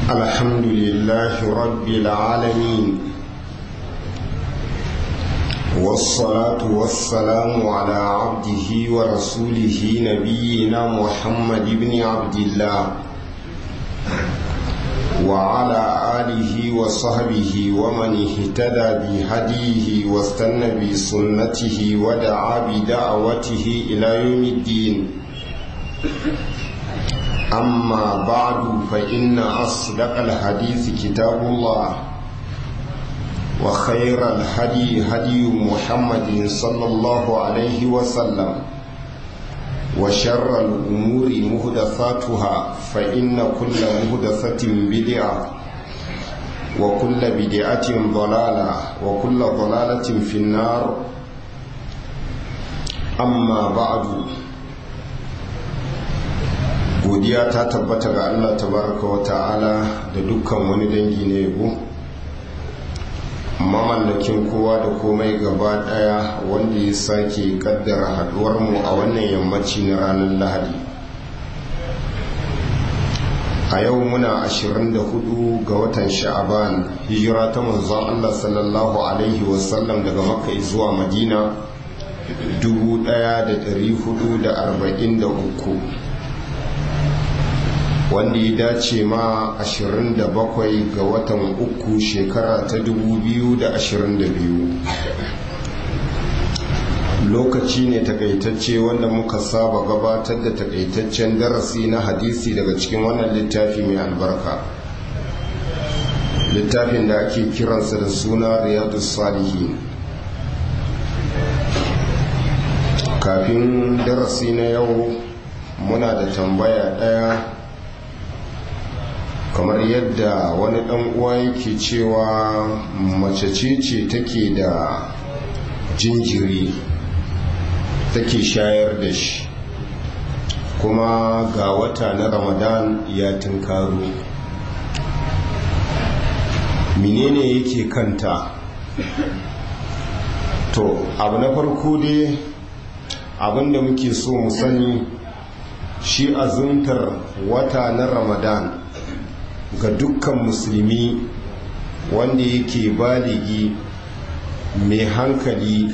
الحمد لله رب العالمين والصلاة والسلام على عبده ورسوله نبينا محمد بن عبد الله وعلى آله وصحبه ومن اهتدى بهديه واستنى بسنته ودعا بدعوته إلى يوم الدين أما بعد فإن أصدق الحديث كتاب الله وخير الهدي هدي محمد صلى الله عليه وسلم وشر الأمور مهدثاتها فإن كل مهدثة بدعة وكل بدعة ضلالة وكل ضلالة في النار أما بعد godiya ta tabbata ga Allah tabaraka wa ta'ala da dukkan wani dangi na yabo mamallakin kowa da komai gaba daya wanda ya sake kaddara haduwar mu a wannan yammaci na ranar lahadi a yau muna 24 ga watan sha'aban hijira ta manzon Allah sallallahu alaihi wasallam daga makka zuwa madina 1443 wanda ya dace ma 27 ga watan uku shekara ta 2022 lokaci ne takaitacce wanda muka saba gabatar da takaitaccen darasi na hadisi daga cikin wannan littafi mai albarka littafin da ake kiransa da suna riyadu salihin kafin darasi na yau muna da tambaya ɗaya kamar yadda wani dan uwa yake cewa mace ce ce take da jinjiri take shayar da shi kuma ga wata na ramadan ya tunkaro menene yake kanta to abu na farko dai abinda muke so mu sani shi azuntar wata na ramadan ga dukkan musulmi wanda yake baligi mai hankali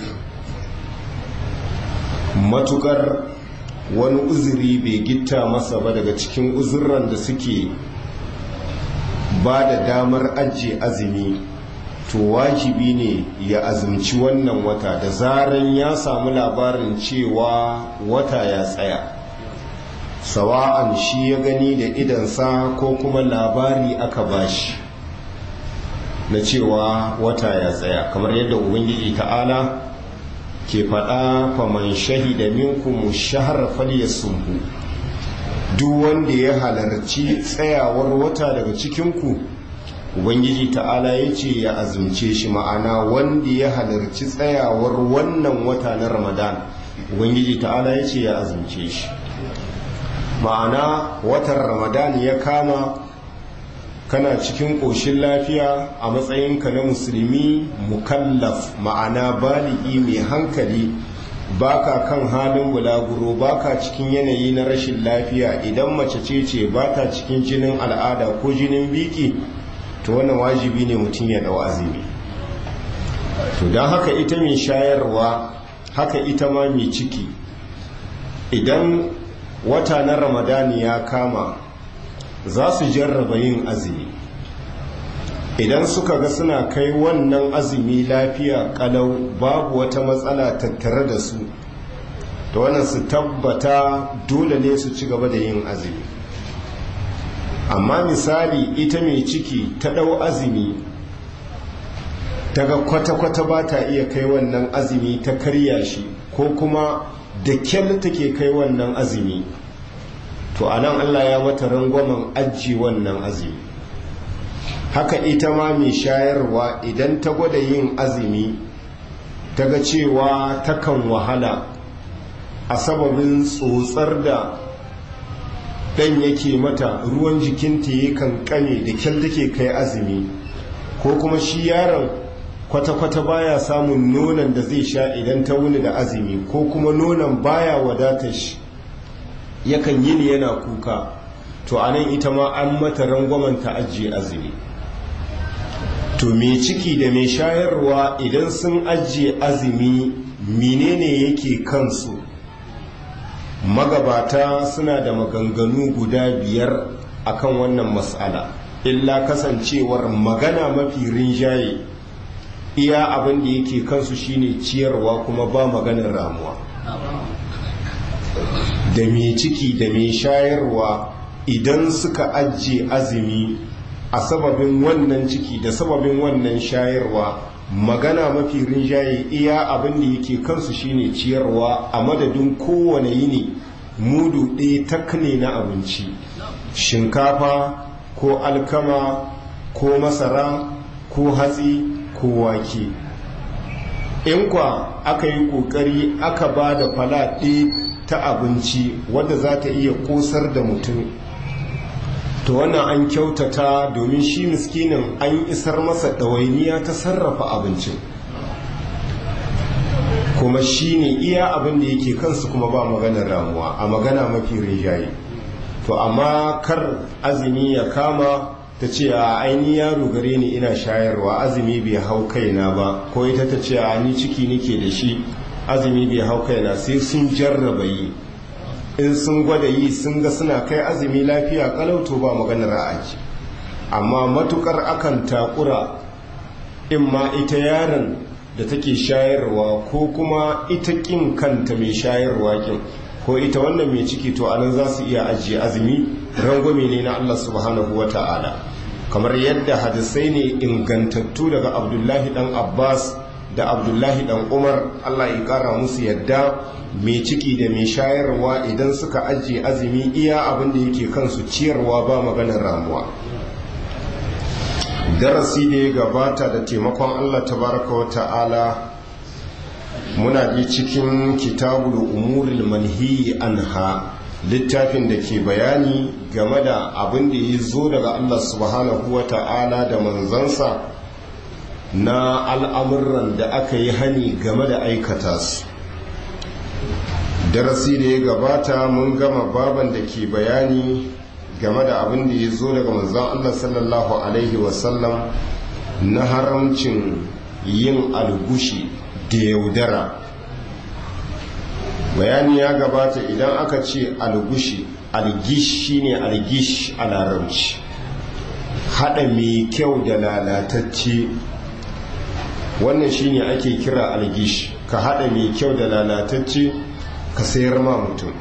matukar wani uzuri bai gitta masa ba daga cikin uzurran da suke ba da damar ajiye azumi to wajibi ne ya azumci wannan wata da zaran ya samu labarin cewa wata ya tsaya sawa'an shi ya gani da idansa ko kuma labari aka bashi na cewa wata ya tsaya kamar yadda ubangiji ta'ala ke faɗa faman shahida minkum shahar falyasumhu duk wanda ya halarci tsayawar wata daga cikinku ubangiji ta'ala ya ce ya azumce shi ma'ana wanda ya halarci tsayawar wannan wata na ramadan ubangiji ta'ala ya ce ya azumce shi ma'ana watan ramadan ya kama kana cikin ƙoshin lafiya a matsayinka na musulmi mukallaf ma'ana baligi mai hankali baka kan halin bulaguro baka cikin yanayi na rashin lafiya idan mace ce ce bata cikin jinin al'ada ko jinin biki to wannan wajibi ne mutum ya dau azumi to don haka ita mai shayarwa haka ita ma mai ciki idan wata na ramadani ya kama za su jarraba yin azumi idan suka ga suna kai wannan azumi lafiya kalau babu wata matsala tattare da su da wannan su tabbata dole ne su ci gaba da yin azumi amma misali ita mai ciki ta ɗau azumi daga kwata-kwata ba ta iya kai wannan azumi ta karya shi ko kuma da kyal take kai wannan azumi to a nan allah ya mata rangwamen aji wannan azumi haka ita ma mai shayarwa idan ta gwada yin azumi ta ga cewa takan wahala a sababin tsotsar da ɗan yake mata ruwan jikinta ya kankane da kyal take kai azumi ko kuma shi yaron kwata-kwata baya samun nonon da zai sha idan ta wuni da azumi ko kuma nonon baya wadatar shi yakan yi ni yana kuka to anan ita ma an mata rangwamen ta ajiye azumi to mai ciki da mai shayarwa idan sun ajiye azumi menene yake kansu magabata suna da maganganu guda biyar akan wannan matsala illa kasancewar magana mafi rinjaye iya abin da yake kansu shine ciyarwa kuma ba maganar ramuwa da mai ciki da mai shayarwa idan suka ajiye azumi a sababin wannan ciki da sababin wannan shayarwa magana mafi rinjaye iya abin da yake kansu shine ciyarwa a madadin kowane yini mudu ɗaya takne na abinci shinkafa ko alkama ko masara ko hatsi ko wake in kwa aka yi ƙoƙari aka ba da falaɗe ta abinci wadda za ta iya ƙosar da mutum to wannan an kyautata domin shi miskinin an isar masa ɗawainiya ta sarrafa abincin kuma shi ne iya abin da yake kansu kuma ba maganar ramuwa a magana mafi rinjaye to amma kar azumi ya kama ta ce a aini yaro gare ni ina shayarwa azumi bai hau kaina ba ko ita ta ce a ni ciki nake da shi azumi bai hau kaina sai sun jarraba yi in sun gwada yi sun ga suna kai azumi lafiya kalauto ba maganar aji amma matukar akan takura in ma ita yaron da take shayarwa ko kuma ita kin kanta mai shayarwa kin ko ita wannan mai ciki to anan za su iya ajiye azumi rangwame ne na Allah subhanahu wa ta'ala kamar yadda hadisai ne ingantattu daga abdullahi dan abbas da abdullahi dan umar Allah ya kara musu yadda mai ciki da mai shayarwa idan suka ajiye azumi iya abin da yake kansu ciyarwa ba maganar ramuwa darasi da ya gabata da taimakon Allah tabaraka wa ta'ala muna bi cikin kitabul umuril manhi anha littafin da ke bayani game da abin da ya zo daga Allah subhanahu wa ta'ala da manzansa na al'amuran da aka yi hani game da aikata su darasi da ya gabata mun gama baban da ke bayani game da abin da ya zo daga manzan Allah sallallahu Alaihi wasallam na haramcin yin algushi da yaudara bayani ya gabata idan aka ce algushi algish shine algish a larabci haɗa mai kyau da lalatacce wannan shine ake kira algish ka haɗa mai kyau da lalatacce ka sayar ma mutum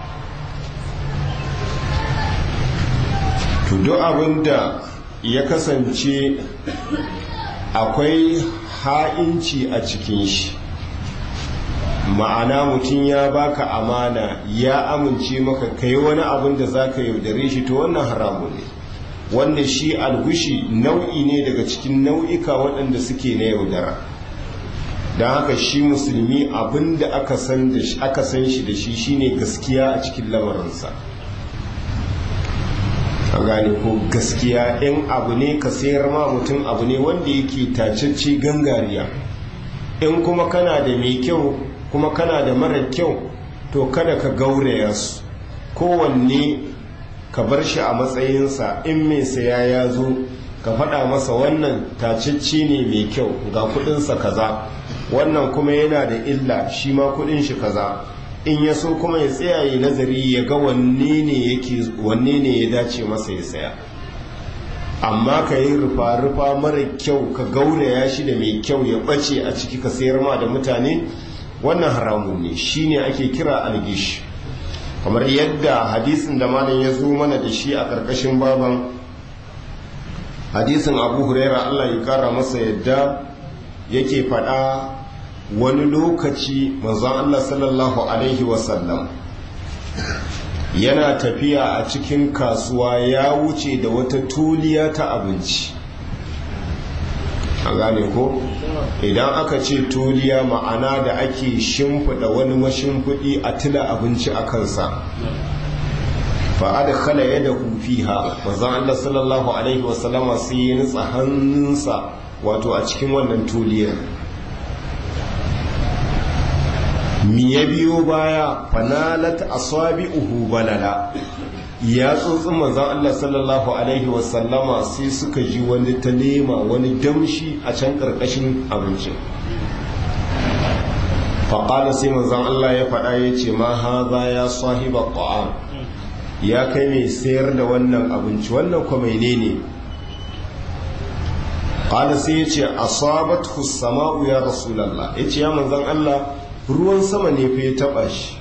to duk abin da ya kasance akwai ha'inci a cikin shi ma'ana mutum ya baka amana ya amince maka kai wani abin da za ka yaudare shi to wannan haramu ne wanda shi algushi nau'i ne daga cikin nau'ika waɗanda suke na yaudara don haka shi musulmi abin da aka san shi da shi shine gaskiya a cikin lamarinsa an gane ko gaskiya in abu ne ka sayar ma mutum abu ne wanda yake tacacce gangariya in kuma kana da mai kyau kuma kana da mara kyau to kada ka gauraya su kowanne ka bar shi a matsayinsa in mai saya ya zo ka faɗa masa wannan tacacce ne mai kyau ga kudinsa kaza wannan kuma yana da illa shi ma kudin shi kaza in ya so kuma ya tsaya ya nazari ya ga wanne ne yake wanne ne ya dace masa ya saya amma ka yi rufa-rufa mara kyau ka gauraya shi da mai kyau ya ɓace a ciki ka sayar ma da mutane wannan haramun ne shine ake kira algish kamar yadda hadisin da malam ya zo mana da shi a ƙarƙashin baban hadisin abu huraira allah ya kara masa yadda yake faɗa wani lokaci manzon allah sallallahu alaihi wasallam yana tafiya a cikin kasuwa ya wuce da wata tuliya ta abinci a gane ko idan aka ce tuliya ma'ana da ake shimfiɗa wani mashimfiɗi a tila abinci a kansa fa adkhala yadahu fiha manzon Allah sallallahu alaihi wasallama sai ya nutsa hannunsa wato a cikin wannan tuliyar mi ya biyo baya fanalat asabi'uhu balala ya tsotsin manzan Allah sallallahu Alaihi wasallama sai suka ji wani ta nema wani damshi a can ƙarƙashin abincin faƙala sai manzan Allah ya faɗa ya ce ma haza ya sahiba ƙwa'am ya kai mai sayar da wannan abinci wannan kwa mai ne ƙala sai ya ce asabat sama'u ya rasulallah ya ce ya manzan Allah ruwan sama ne fa ya taɓa shi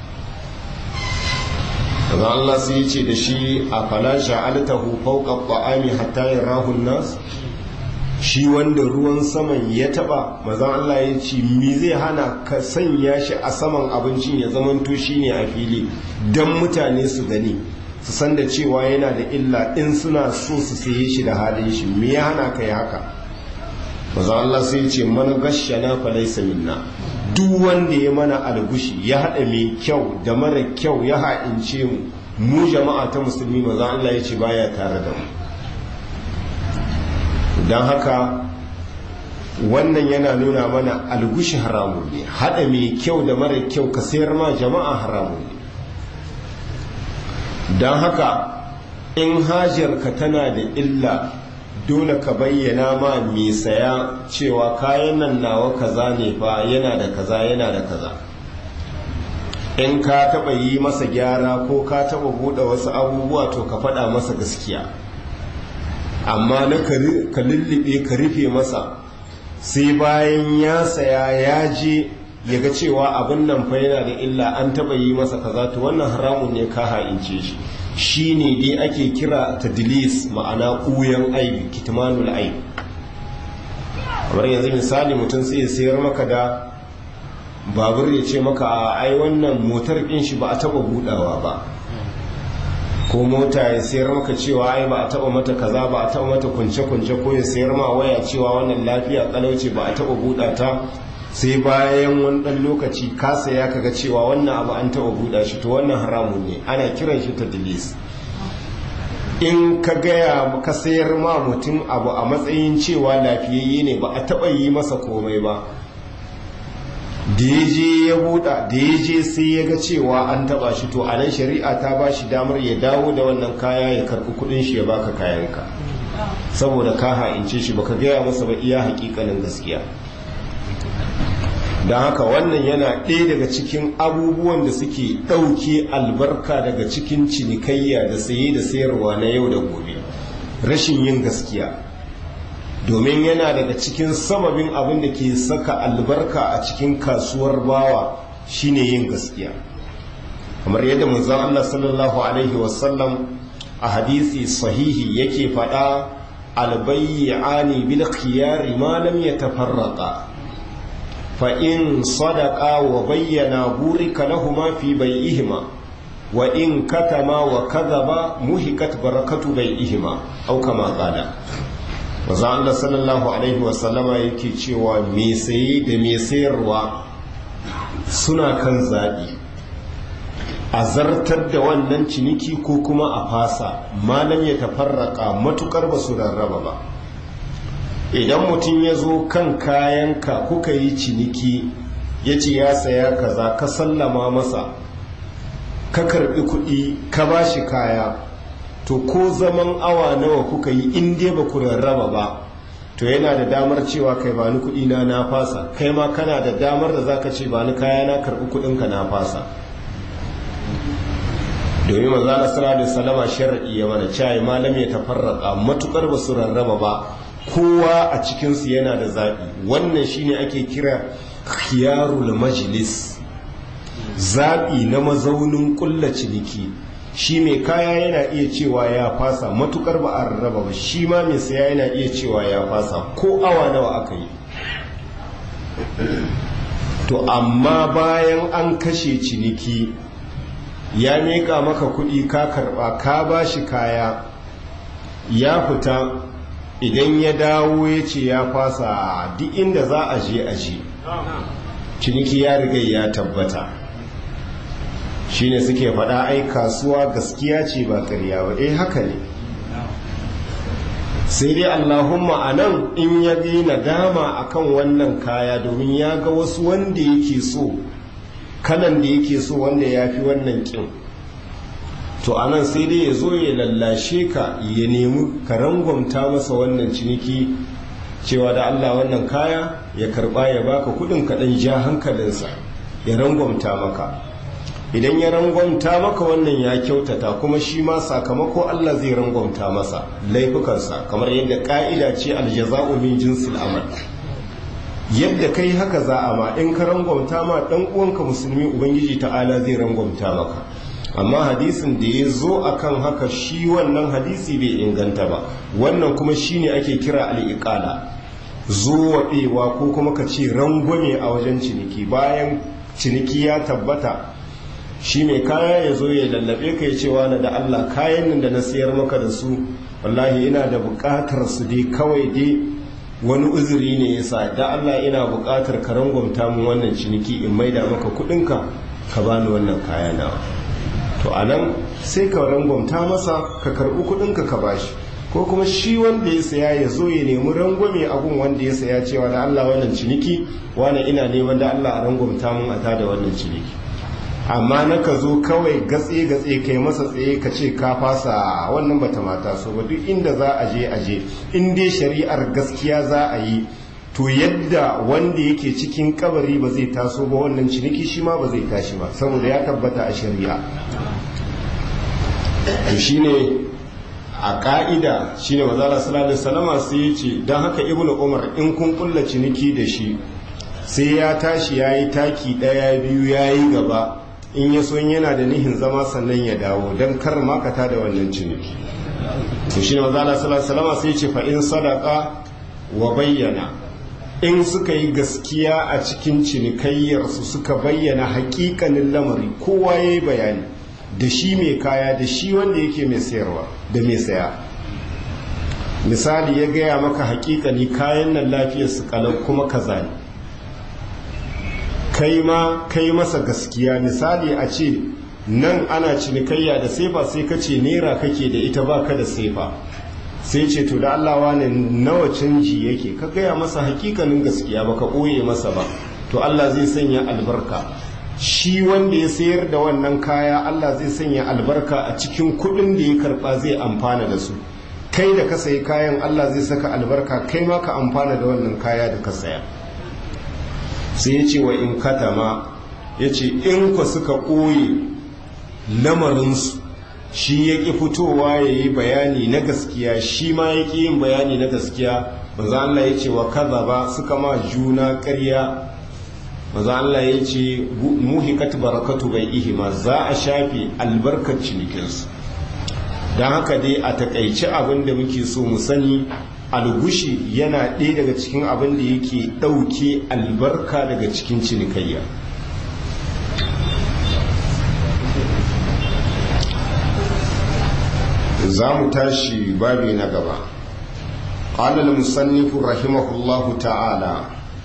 daga Allah sai ya ce da shi a fala sha'altahu fawqa ta'ami hatta yarahu nas shi wanda ruwan saman ya taba mazan Allah ya ce mi zai hana ka sanya shi a saman abincin ya zamanto shine a fili dan mutane su gani su san da cewa yana da illa in suna so su saye shi da halin shi me ya hana ka yi haka mazan Allah sai ya ce man gashana fa laysa minna duk wanda ya mana algushi ya haɗa mai kyau da mara kyau ya ha'ince mu mu jama'a ta musulmi maza Allah ya ce baya tare da mu don haka wannan yana nuna mana algushi haramun ne haɗa mai kyau da mara kyau ka sayar ma jama'a haramun ne don haka in hajarka tana da illa dole ka bayyana ma mai saya cewa kayan nan nawa kaza ne fa yana da kaza yana da kaza in ka taba yi masa gyara ko ka taba buɗe wasu abubuwa to ka faɗa masa gaskiya amma na ka lullube ka rufe masa sai bayan ya saya ya je ya ga cewa abin nan fa yana da illa an taba yi masa kaza to wannan haramun ne ka ha'ince shi shi ne dai ake kira tadlis ma'ana ɓuyan aibi kitmanul aibi kamar yanzu misali mutum sai ya sayar maka da babur ya ce maka a ai wannan motar ɗin shi ba a taɓa buɗawa ba ko mota ya sayar maka cewa ai ba a taɓa mata kaza ba a taɓa mata kunce-kunce ko ya sayar ma waya cewa wannan lafiya kalauce ba a taɓa buɗa ta sai bayan wani ɗan lokaci ka saya kaga cewa wannan abu an taɓa buɗa shi to wannan haramun ne ana kiran shi ta dilis in ka gaya ka sayar ma mutum abu a matsayin cewa lafiyayye ne ba a taɓa yi masa komai ba da ya je ya buɗa da ya je sai ya ga cewa an taɓa shi to a nan shari'a ta ba shi damar ya dawo da wannan kaya ya karɓi kuɗin shi ya baka kayanka saboda ka ha'ince shi baka gaya masa ba iya haƙiƙanin gaskiya don haka wannan yana ɗaya daga cikin abubuwan da suke ɗauke albarka daga cikin cinikayya da saye da sayarwa na yau da gobe rashin yin gaskiya domin yana daga cikin sababin abin da ke saka albarka a cikin kasuwar bawa shine yin gaskiya kamar yadda manzon Allah sallallahu alaihi wasallam a hadisi sahihi yake faɗa albayyani bil khiyari ma lam yatafarraqa فإن صدقا وبينا بورك لهما في بيئهما وإن كتما وكذبا مهكت بركة بيئهما أو كما قال maza Allah sallallahu alaihi wasallama yake cewa me saye da me sayarwa suna kan zaɓi a zartar da wannan ciniki ko kuma a fasa malam ya tafarraka matukar ba su rarraba ba idan mutum ya zo kan kayanka kuka yi ciniki ya ce ya saya kaza ka sallama masa ka karbi kuɗi ka ba shi kaya to ko zaman awa nawa kuka yi in dai ba ku rarraba ba to yana da damar cewa kai ba ni kuɗi na na fasa kai ma kana da damar da zaka ce ba ni kaya na karbi kuɗinka na fasa domin manzana sallallahu alaihi wasallama shar'i ya mana cewa malam ya tafarraka matukar ba su rarraba ba kowa a cikinsu yana da zaɓi wannan shine ake kira khiyarul majlis zaɓi na mazaunin ƙulla ciniki shi mai kaya yana iya cewa ya fasa matukar ba a rarraba ba shi ma mai saya yana iya cewa ya fasa ko awa nawa aka yi to amma bayan an kashe ciniki ya miƙa maka kuɗi ka karɓa ka ba shi kaya ya fita idan ya dawo ya ce ya fasa duk inda za a je a je ciniki ya riga ya tabbata shine suke faɗa ai kasuwa gaskiya ce ba ƙarya ba eh haka ne sai dai allahumma a nan in ya yi nadama akan wannan kaya domin ya ga wasu wanda yake so kalan da yake so wanda ya fi wannan ƙin to anan sai dai ya zo ya lallashe ka ya nemi ka rangwamta masa wannan ciniki cewa da Allah wannan kaya ya karba ya baka kudin kaɗan ja hankalinsa ya rangwamta maka idan ya rangwamta maka wannan ya kyautata kuma shi ma sakamako Allah zai rangwamta masa laifukansa kamar yadda ka'ida ce aljaza'u min jinsil amal yadda kai haka za a ma in ka rangwamta ma dan uwanka musulmi ubangiji ta'ala zai rangwamta maka amma hadisin da ya zo akan haka shi wannan hadisi bai inganta ba wannan kuma shine ake kira al-iqala zuwaɗewa ko kuma ka ce rangwame a wajen ciniki bayan ciniki ya tabbata shi mai kaya ya zo ya lallabe ka ya cewa na da Allah kayan nan da na sayar maka da su wallahi ina da buƙatar su dai kawai dai wani uzuri ne ya sa da Allah ina buƙatar ka rangwamta mu wannan ciniki in maida maka kuɗinka ka bani wannan kaya nawa to anan sai ka rangwamta masa ka karɓi kuɗinka ka bashi ko kuma shi wanda ya saya ya zo ya nemi rangwame a gun wanda ya saya cewa da Allah wannan ciniki wani ina neman da Allah a rangwamta mun a tada wannan ciniki amma na ka zo kawai gatse gatse kai masa tsaye ka ce ka fasa wannan bata mata so ba duk inda za a je a je in dai shari'ar gaskiya za a yi to yadda wanda yake cikin kabari ba zai taso ba wannan ciniki shi ma ba zai tashi ba saboda ya tabbata a shari'a to shine a ka'ida shine mazala sallallahu alaihi wasallama sai ya ce don haka ibnu umar in kun kulla ciniki da shi sai ya tashi yayi taki daya biyu yayi gaba in ya so yana da nihin zama sannan ya dawo don kar makata da wannan ciniki to shine mazala sallallahu alaihi wasallama sai ya ce fa in sadaqa wa bayyana in suka yi gaskiya a cikin cinikayyarsu suka bayyana hakikanin lamari kowa ya yi bayani da shi mai kaya da shi wanda yake mai sayarwa da mai saya misali ya gaya maka hakikani kayan nan lafiyar su kalau kuma kaza ne kai ma kai masa gaskiya misali a ce nan ana cinikayya da sefa sai ka ce nera kake da ita baka da sefa sai ce to da Allah wane nawa canji yake ka gaya masa hakikanin gaskiya baka ɓoye masa ba to Allah zai sanya albarka shi wanda ya sayar da wannan kaya Allah zai sanya albarka a cikin kuɗin da ya karɓa zai amfana da su kai da ka sayi kayan Allah zai saka albarka kai ma ka amfana da wannan kaya da ka saya sai ya ce wa in katama ya ce in ku suka ɓoye lamarinsu shi ya ƙi fitowa ya yi bayani na gaskiya shi ma ya ƙi yin bayani na gaskiya maza Allah ya ce wa kaza ba suka ma juna ƙarya maza Allah ya ce muhikat barakatu bai ihima za a shafe albarkar cinikinsu don haka dai a takaici abin da muke so mu sani algushi yana ɗaya daga cikin abin da yake ɗauke albarka daga cikin cinikayya za mu tashi babi na gaba قال المصنف رحمه الله تعالى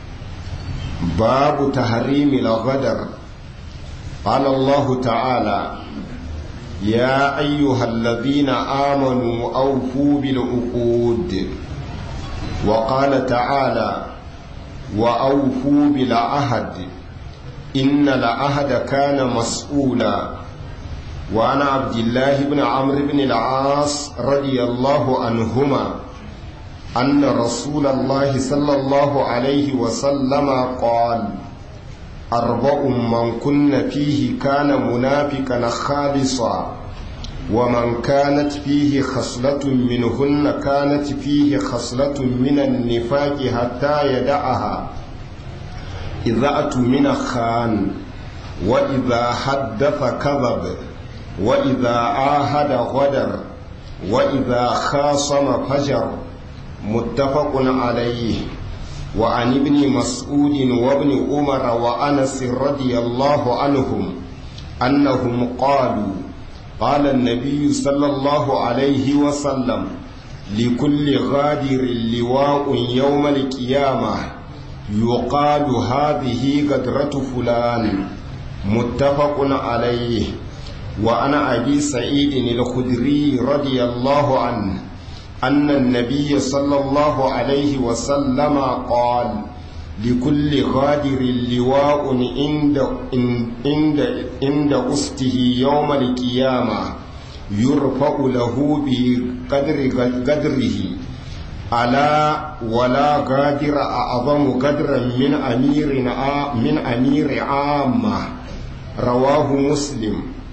باب تحريم الغدر قال الله تعالى يا أيها الذين آمنوا أوفوا بالعقود وقال تعالى وأوفوا بالعهد إن العهد كان مسؤولا وعن عبد الله بن عمرو بن العاص رضي الله عنهما أن رسول الله صلى الله عليه وسلم قال أربع من كن فيه كان منافقا خالصا ومن كانت فيه خصلة منهن كانت فيه خصلة من النفاق حتى يدعها إذا أتمن خان وإذا حدث كذب وإذا عاهد غدر وإذا خاصم فجر متفق عليه وعن ابن مسعود وابن عمر وأنس رضي الله عنهم أنهم قالوا قال النبي صلى الله عليه وسلم لكل غادر لواء يوم القيامة يقال هذه قدرة فلان متفق عليه وعن أبي سعيد الخدري رضي الله عنه أن النبي صلى الله عليه وسلم قال لكل غادر لواء عند عند عند أسته يوم القيامة يرفع له بقدر قدره ألا ولا قادر أعظم قدرا من أمير من أمير عامة رواه مسلم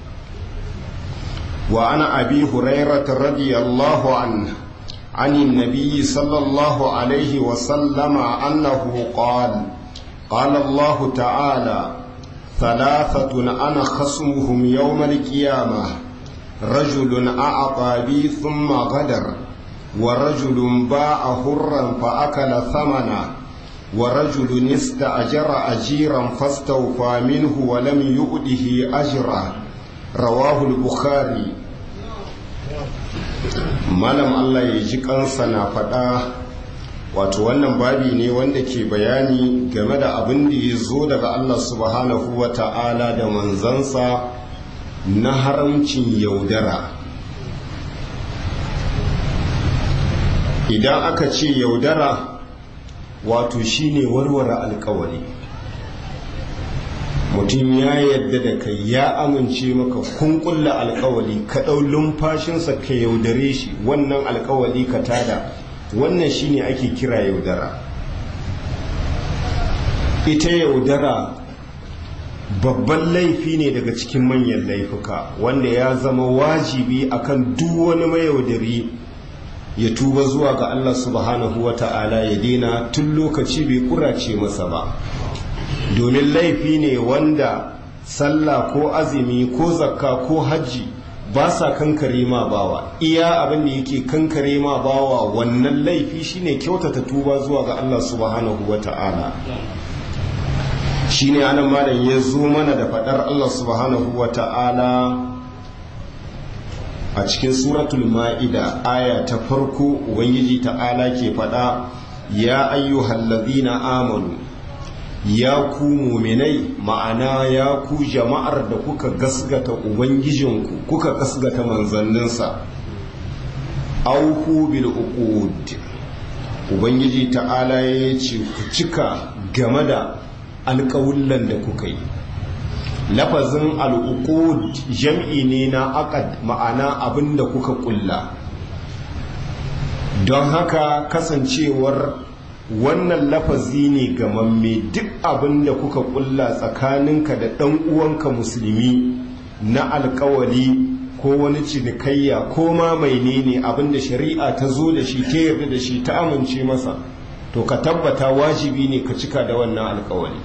وعن أبي هريرة رضي الله عنه عن النبي صلى الله عليه وسلم أنه قال قال الله تعالى ثلاثة أنا خصمهم يوم القيامة رجل أعطى بي ثم غدر ورجل باع حرا فأكل ثمنا ورجل استأجر أجيرا فاستوفى منه ولم يؤده أجرا رواه البخاري malam Allah ya ji kansa na faɗa wato wannan babi ne wanda ke bayani game da abin da ya zo daga Allah subhanahu wa ta'ala da manzansa na haramcin yaudara idan aka ce yaudara wato shine warware alkawari mutum ya yadda da kai ya amince maka kun kulla alkawali ka ɗau lumfashinsa ka yaudare shi wannan alkawali ka tada wannan shine ake kira yaudara ita yaudara babban laifi ne daga cikin manyan laifuka wanda ya zama wajibi akan duk wani mayaudari ya tuba zuwa ga Allah subhanahu wa ta'ala ya daina tun lokaci bai kurace masa ba domin laifi ne wanda sallah ko azumi ko zakka ko hajji ba sa kankare ma bawa iya abin da yake kankare ma bawa wannan laifi shine kyautata tuba zuwa ga Allah subhanahu wa ta'ala shine anan malam ya zo mana da fadar Allah subhanahu wa ta'ala a cikin suratul ma'ida aya ta farko ubangiji ta'ala ke fada ya ayyuhallazina amanu ya ku muminai ma'ana ya ku jama'ar da kuka gasgata ubangijinku kuka gasgata manzanninsa auku bil uqud ubangiji ta'ala ya ce ku cika game da alƙawullan da kuka yi lafazin al'uqud jam'i ne na aqad ma'ana abin da kuka kulla don haka kasancewar wannan lafazi ne gamamme duk abin da kuka kulla tsakaninka da ɗan uwanka musulmi na alkawali ko wani cinikayya ko ma mai ne abin da shari'a ta zo da shi ta yarda da shi ta amince masa to ka tabbata wajibi ne ka cika da wannan alkawali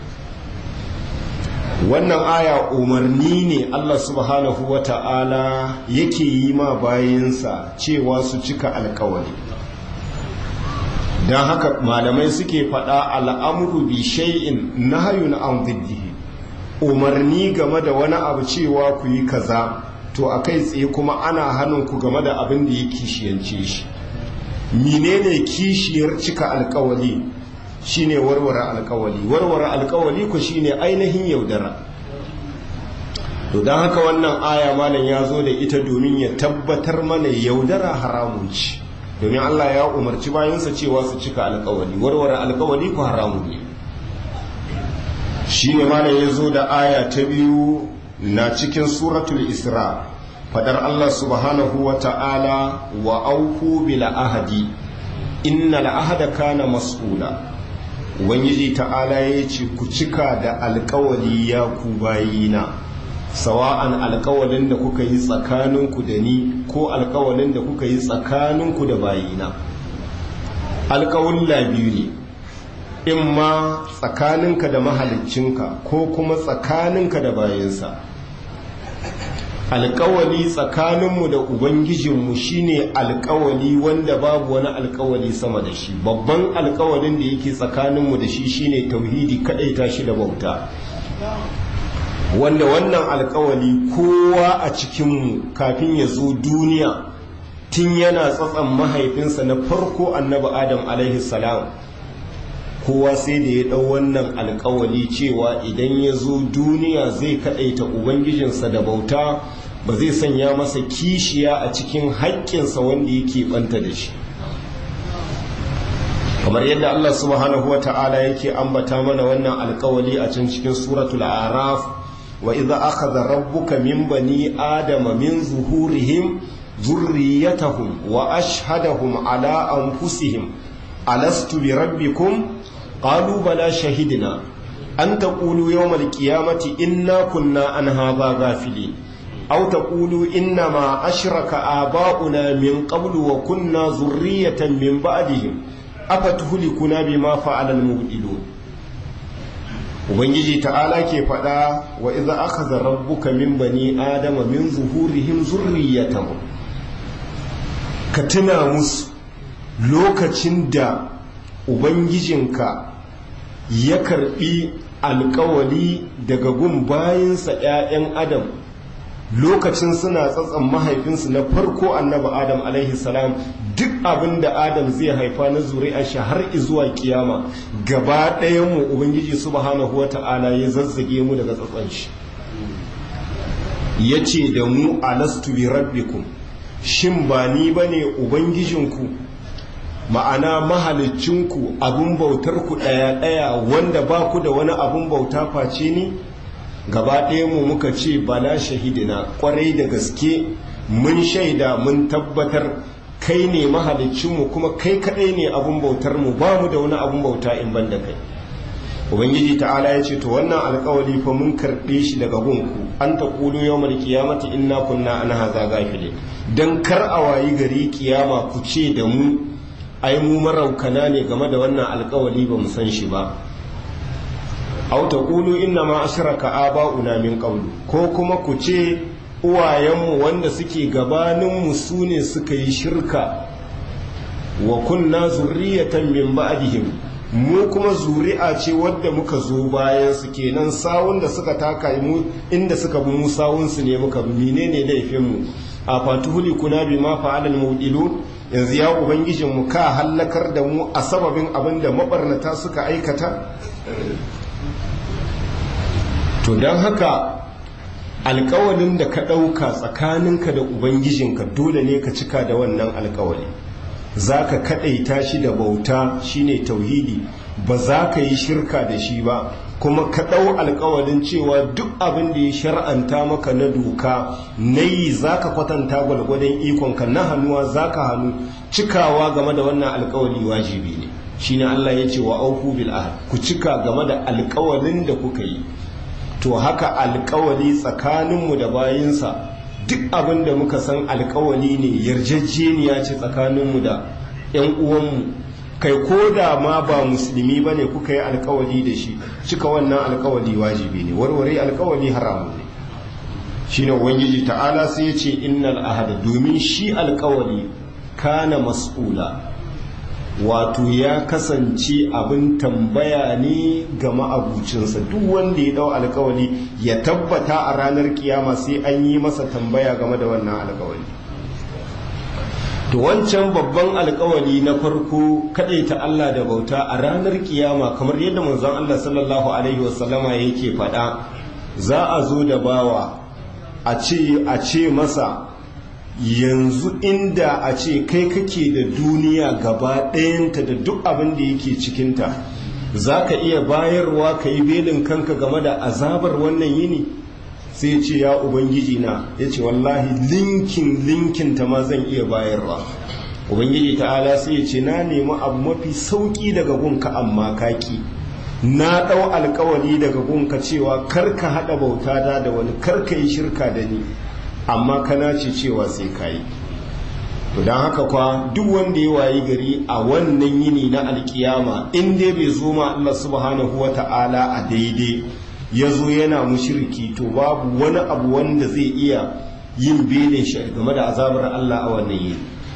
wannan aya umarni ne Allah subhanahu wa ta'ala yake yi ma bayansa cewa su cika alkawali don haka malamai suke faɗa al'amuru bi shay'in nahayun an ziddihi umarni game da wani abu cewa ku yi kaza to a kai tsaye kuma ana hannun ku game da abin da ya kishiyance shi menene kishiyar cika alkawali shine warware alkawali warware alkawali ku shine ainihin yaudara to don haka wannan aya malam ya zo da ita domin ya tabbatar mana yaudara haramun ce domin Allah ya umarci bayansa cewa su cika alkawali warware alkawali ku haramun ne shi ne malam ya zo da aya ta biyu na cikin suratul isra fadar Allah subhanahu wa ta'ala wa auku bil ahadi innal ahada kana mas'ula ubangiji ta'ala ya ce ku cika da alkawali ya ku bayina sawa'an alkawalin da kuka yi tsakaninku da ni ko alkawalin da kuka yi tsakaninku da bayina alkawulla biyu ne in ma tsakaninka da mahaliccinka ko kuma tsakaninka da bayansa alkawali tsakaninmu da ubangijinmu shine alkawali wanda babu wani alkawali sama da shi babban alkawalin da yake tsakaninmu da shi shine tauhidi kadaita shi da bauta wanda wannan alkawali kowa a cikinmu kafin ya zo duniya tun yana tsatsan mahaifinsa na farko annabi adam alaihi salam kowa sai da ya ɗau wannan alkawali cewa idan ya zo duniya zai kaɗaita ubangijinsa da bauta ba zai sanya masa kishiya a cikin haƙƙinsa wanda yake ɓanta da shi kamar yadda Allah subhanahu wa ta'ala yake ambata mana wannan alkawali a can cikin suratul araf wa idza akhadha rabbuka min bani adama min zuhurihim ذريتهم وأشهدهم على أنفسهم ألست بربكم قالوا بلى شهدنا أن تقولوا يوم القيامة إنا كنا عن هذا غافلين أو تقولوا إنما أشرك آباؤنا من قبل وكنا ذرية من بعدهم أفتهلكنا بما فعل المبدلون ubangiji ta'ala ke faɗa wa iza akhadha rabbuka min bani adama min zuhurihim zurriyatahum ka tuna musu lokacin da ubangijinka ya karbi alkawali daga gun bayansa 'ya'yan adam lokacin suna tsatsan mahaifinsu na farko annabi adam alaihi salam duk abin da adam zai haifa na zuri'a shi har zuwa kiyama gaba ɗayanmu ubangiji subhanahu wa ta'ala ya zazzage mu daga tsatsan shi ya ce da mu alastu bi rabbikum shin ba ni ba ne ubangijinku ma'ana mahalicinku abin bautarku ɗaya-ɗaya wanda ba ku da wani abin bauta face ni gaba ɗaya mu muka ce bala shahidina ƙwarai da gaske mun shaida mun tabbatar kai ne mahalicinmu kuma kai kaɗai ne abin bautar mu ba mu da wani abin bauta in ban da kai ubangiji ta'ala ya ce to wannan alkawali fa mun karɓe shi daga gunku an ta ƙulu yau mai kiyamata inna kunna an haza gafile don kar a wayi gari kiyama ku ce da mu ai mu maraukana ne game da wannan alkawali ba mu san shi ba au ta ƙulu inna ma ashraka aba'una min qablu ko kuma ku ce uwayenmu wanda suke gabaninmu su ne suka yi shirka wa kunna zurriyatan min ba'dihim mu kuma zuri'a ce wadda muka zo bayan su kenan sawun da suka taka mu inda suka bi mu sawun su ne muka bi menene laifin mu a fatuhuli kuna bi ma fa'alal mudilun yanzu ya ubangijin mu ka hallakar da mu a sababin abin da mabarnata suka aikata to don haka alkawalin da ka ɗauka tsakaninka da ubangijinka dole ne ka cika da wannan alkawali za ka kaɗaita shi da bauta shine tauhidi ba za ka yi shirka da shi ba kuma ka ɗau alkawalin cewa duk abin da ya shar'anta maka na doka na yi za ka kwatanta gwalgwadon ikonka na hannuwa za ka hannu cikawa game da wannan alkawali wajibi ne shine Allah ya ce wa auku bil ahad ku cika game da alkawalin da kuka yi to haka alkawali tsakaninmu da bayinsa duk abin da muka san alkawali ne yarjejeniya ce tsakaninmu da 'yan uwanmu kai ko da ma ba musulmi ba ne kuka yi alkawali da shi cika wannan alkawali wajibi ne warware alkawali haramu ne shi ne ubangiji ta'ala sai ya ce innal ahada domin shi alkawali kana mas'ula wato ya kasance abin tambaya ne ga ma'abucinsa duk wanda ya dau alkawali ya tabbata a ranar kiyama sai an yi masa tambaya game da wannan alkawali to wancan babban alkawali na farko ta Allah da bauta a ranar kiyama kamar yadda manzon Allah sallallahu alaihi wasallama yake faɗa za a zo da bawa a ce a ce masa yanzu inda a ce kai kake da duniya gaba ɗayanta da duk abin da yake cikinta za ka iya bayarwa ka yi belin kanka game da azabar wannan yini sai ce ya ubangiji na ya ce wallahi linkin linkin ta ma zan iya bayarwa ubangiji ta'ala sai ya ce na nemi abu mafi sauƙi daga gunka amma kaki na ɗau alkawali daga gunka cewa kar ka haɗa bauta da wani kar ka yi shirka da ni amma kana ce cewa sai kayi to don haka kwa duk wanda ya wayi gari a wannan yini na alkiyama in dai bai zo ma Allah subhanahu wa ta'ala a daidai ya zo yana mushirki to babu wani abu wanda zai iya yin belin shi game da azabar Allah a wannan yini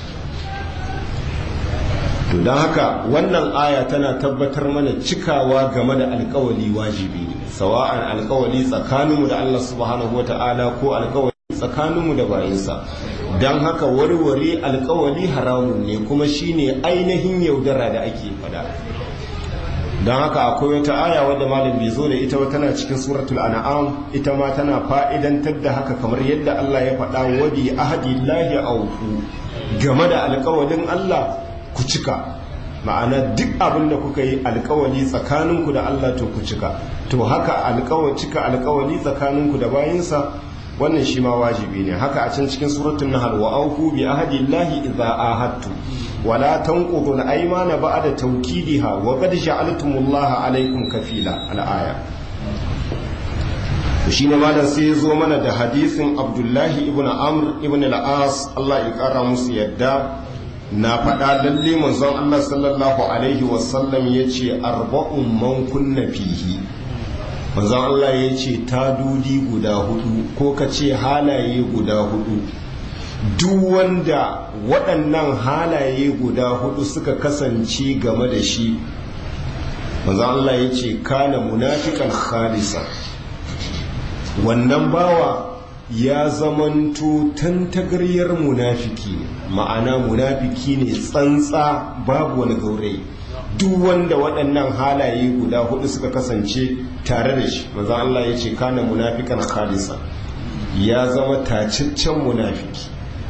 to don haka wannan aya tana tabbatar mana cikawa game da alkawali wajibi ne sawa'an alkawali tsakaninmu da Allah subhanahu wa ta'ala ko alkawali tsakaninmu da bayinsa don haka warware alkawali haramun ne kuma shine ainihin yaudara da ake fada don haka akwai wata aya wadda malam bai zo da ita ba tana cikin suratul an'am ita ma tana fa'idantar da haka kamar yadda Allah ya faɗa wadi ahadillahi auku game da alkawalin Allah ku cika ma'ana duk abin da kuka yi alkawali tsakaninku da Allah to ku cika to haka alkawali cika alkawali tsakaninku da bayinsa wannan shi ma wajibi ne haka a can cikin suratul nahl wa aufu bi ahdillahi idza ahadtu wa la tanqudu al-aymana ba'da tawkidiha wa qad ja'altumullaha alaykum kafila al-aya shi ne malam sai zo mana da hadisin abdullahi ibn amr ibn al-as Allah ya kara musu yadda na faɗa lalle manzon Allah sallallahu alaihi wasallam ya ce arba'un man kunna fihi manzon Allah ya ce tadudi guda hudu ko ka ce halaye guda hudu duk wanda waɗannan halaye guda hudu suka kasance game da shi manzon Allah ya ce kana munafikan khalisa wannan bawa ya zamanto tantagaryar munafiki ma'ana munafiki ne tsantsa babu wani gaurayi duk wanda waɗannan halaye guda hudu suka kasance tare da shi maza Allah ya ce kana munafikan khalisa ya zama taciccen munafiki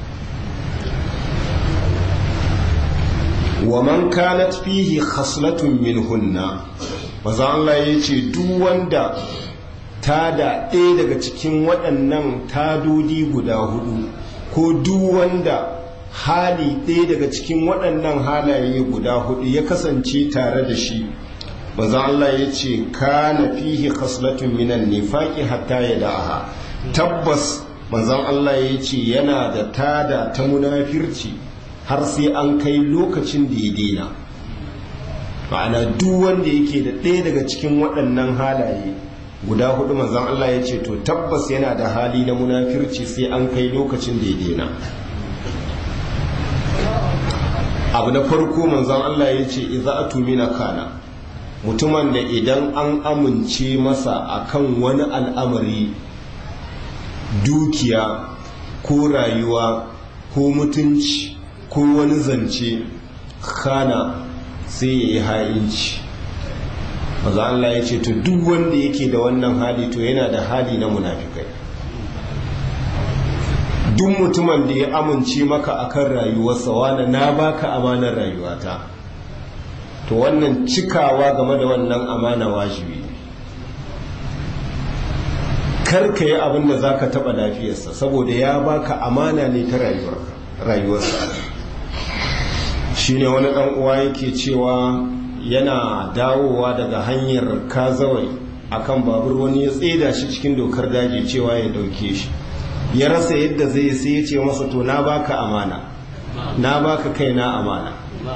wa man kanat fihi khaslatun minhunna maza Allah ya ce duk wanda ta da ɗaya daga cikin waɗannan tadodi guda hudu ko duk wanda hali ɗaya daga cikin waɗannan halaye guda hudu ya kasance tare da shi manzon Allah ya ce kana fihi khaslatun minan nifaqi hatta yada'aha tabbas manzon Allah ya ce yana da tada ta munafirci har sai an kai lokacin da ya daina ma'ana duk wanda yake da ɗaya daga cikin waɗannan halaye guda hudu manzon Allah ya ce to tabbas yana da hali na munafirci sai an kai lokacin da ya daina abu na farko manzon Allah ya ce idza atumina kana mutumin da idan an amince masa akan wani al'amari dukiya ko rayuwa ko mutunci ko wani zance kana sai ya yi ha'inci maza Allah ya ce to duk wanda yake da wannan hali to yana da hali na munafikai duk mutumin da ya amince maka akan rayuwarsa wani na baka amanar rayuwata to wannan cikawa game da wannan amana wajibi karka yi abin da za ka taɓa lafiyarsa saboda ya baka amana ne ta rayuwarsa shi ne wani ɗan uwa yake cewa yana dawowa daga hanyar kazawai akan babur wani ya tseda shi cikin dokar daji cewa ya dauke shi ya rasa yadda zai sai ya ce masa to na baka amana na baka kai na amana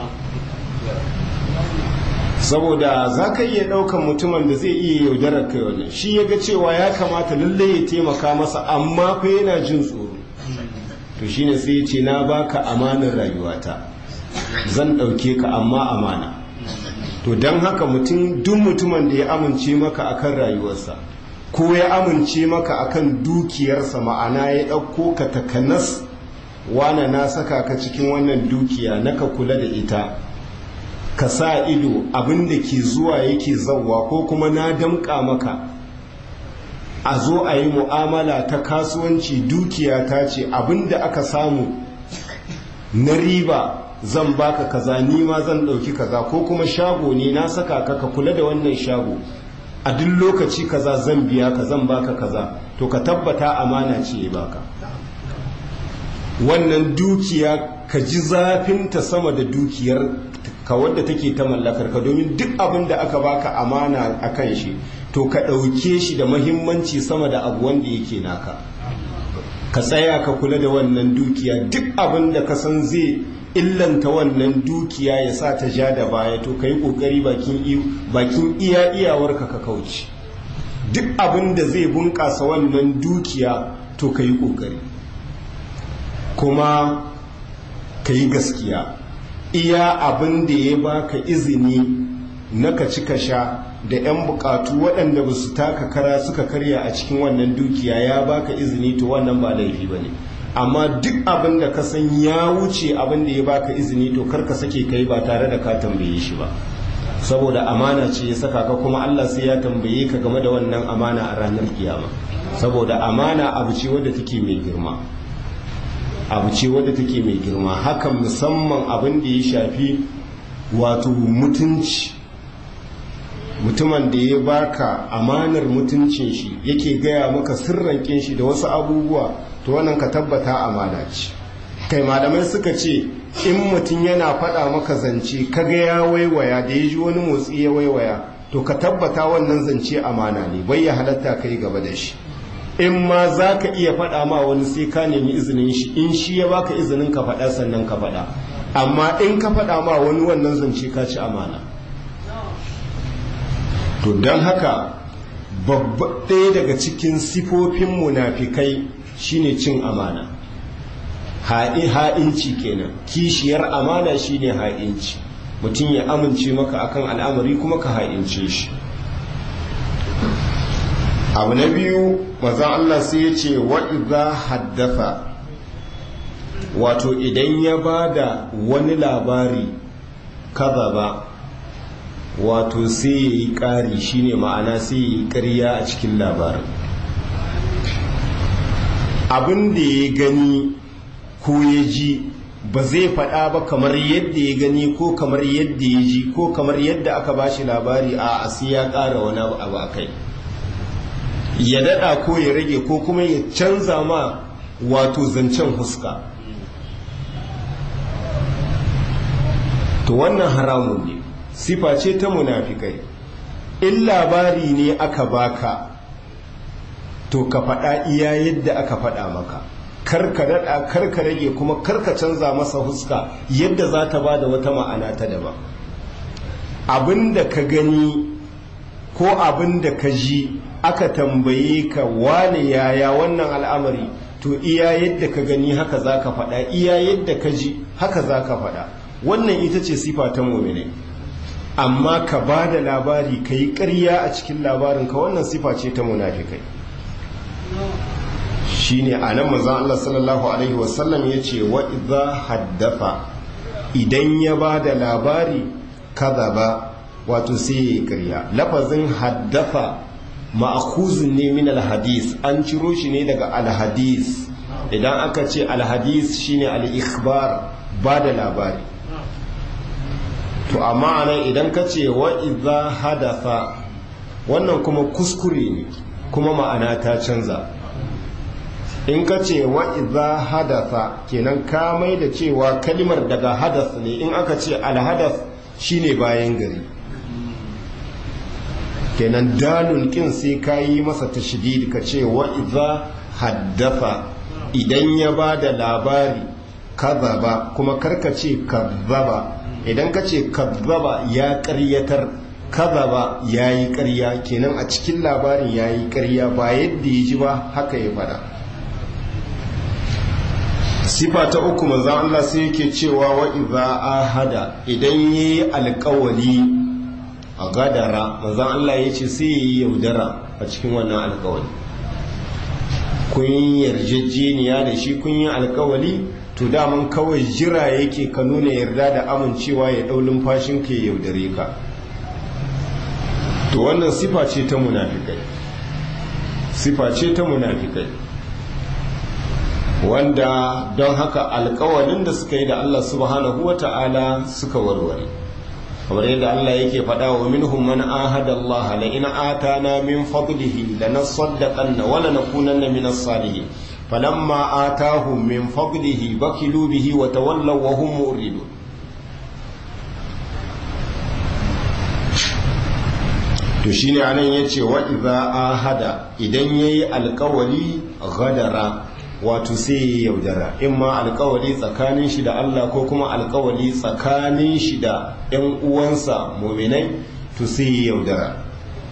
saboda za ka iya ɗaukan mutumin da zai iya yaudarar kai wannan shi ya ga cewa ya kamata lalle ya taimaka masa amma fa yana jin tsoro to shine sai ya ce na baka amanar rayuwata zan ɗauke ka amma amana to don haka mutum duk mutumin da ya amince maka akan rayuwarsa ko ya amince maka akan dukiyarsa ma'ana ya ɗauko ka takanas wana na saka ka cikin wannan dukiya naka kula da ita ka sa ido abin da ke zuwa yake zauwa ko kuma na damƙa maka a zo a yi mu'amala ta kasuwanci dukiya ta ce abin da aka samu na riba zan baka kaza ni ma zan ɗauki kaza ko kuma shago ne na saka ka ka kula da wannan shago a duk lokaci kaza zan biya ka zan baka kaza to ka tabbata amana ce ya baka wannan dukiya ka ji zafinta sama da dukiyar ka wadda take ta mallakar ka domin duk abin da aka baka amana a kan shi to ka ɗauke shi da mahimmanci sama da abu wanda yake naka ka tsaya ka kula da wannan dukiya duk abin da ka san zai illanta wannan dukiya ya sa ta ja da baya to ka yi ƙoƙari bakin iya iyawarka ka kauce duk abin da zai bunƙasa wannan dukiya to ka yi ƙoƙari kuma ka yi gaskiya iya abin da ya baka izini na ka ci ka sha da 'yan bukatu waɗanda ba su taka kara suka karya a cikin wannan dukiya ya baka izini to wannan ba laifi ba ne amma duk abin da ka san ya wuce abin da ya baka izini to kar ka sake kai ba tare da ka tambaye shi ba saboda amana ce ya saka ka kuma Allah sai ya tambaye ka game da wannan amana a ranar kiyama saboda amana abu ce wadda take mai girma abu ce wadda take mai girma hakan musamman abin da ya shafi wato mutunci mutumin da ya baka amanar mutuncin shi yake gaya maka sirrankin shi da wasu abubuwa to wannan ka tabbata amana ce kai malamai suka ce in mutum yana faɗa maka zance kaga ya waiwaya da ya ji wani motsi ya waiwaya to ka tabbata wannan zance amana ne bai ya halatta kai gaba da shi in ma za ka iya faɗa ma wani sai ka nemi izinin shi in shi ya baka izinin ka faɗa sannan ka faɗa amma in ka faɗa ma wani wannan zance ka ci amana to don haka babba ɗaya daga cikin sifofin munafikai shine cin amana ha'inci kenan kishiyar amana shine ha'inci mutum ya amince maka akan al'amari kuma ka ha'ince shi abu na biyu maza Allah sai ya ce wa'iza haddafa wato idan ya ba da wani labari kaza ba wato sai ya yi ƙari shine ma'ana sai ya yi ƙarya a cikin labarin abin da ya gani ko ya ji ba zai faɗa ba kamar yadda ya gani ko kamar yadda ya ji ko kamar yadda aka ba shi labari a asi ya ƙara wani abu a kai ya daɗa ko ya rage ko kuma ya canza ma wato zancen huska to wannan haramun ne sifa ce ta munafikai in labari ne aka baka to ka faɗa iya yadda aka faɗa maka karka daɗa karka rage kuma karka canza masa huska yadda za ta ba da wata ma'ana ta daban abin da ka gani ko abin da ka ji aka tambaye ka wane yaya wannan al'amari to iya yadda ka gani haka za ka faɗa iya yadda ka ji haka za ka faɗa wannan ita ce sifa ta momine amma ka ba da labari ka yi ƙarya a cikin labarinka wannan sifa ce ta munafikai shi ne a nan mazan Allah sallallahu Alaihi wasallam ya ce wa idza haddafa idan ya ba da labari kaza ba wato sai ya yi ƙarya lafazin haddafa ma'akuzin ne min alhadis an ciro shi ne daga alhadis idan aka ce alhadis shine al-ikhbar ba da labari to amma anan idan ka ce wa idza hadatha wannan kuma kuskure ne kuma ma'ana ta canza in ka ce wa idza hadatha kenan ka mai da cewa kalimar daga hadath ne in aka ce alhadath shine bayan gari kenan dalun kin sai ka yi masa tashdid ka ce wa idza haddatha idan ya ba da labari kazaba kuma karka ce kazzaba idan ka ce kazzaba ya karyatar kazaba ya yi karya kenan a cikin labarin ya yi karya ba yadda ya ji ba haka ya fada sifa ta uku manzan Allah sai yake cewa wa idza ahada idan yayi alƙawali a gadara manzan Allah ya ce sai yi yaudara a cikin wannan alkawali kun yi yarjejeniya da shi kun yi alkawali to daman kawai jira yake ka nuna yarda da amincewa ya ɗau lumfashin ka ya yaudare ka to wannan sifa ce ta munafikai sifa ce ta munafikai wanda don haka alkawalin da suka yi da Allah subhanahu wa ta'ala suka warware kamar yadda Allah yake faɗa wa minhum man ahada Allah la in atana min fadlihi lanasaddaqanna wa lanakunanna min as-salihin falamma atahum min fadlihi bakilu bihi wa tawallaw wa hum muridun to shine anan yace wa idza ahada idan yayi alkawali ghadara wato sai ya yaudara in ma alkawali tsakanin shi da Allah ko kuma alkawali tsakanin shi da ‘yan uwansa muminai to sai ya yaudara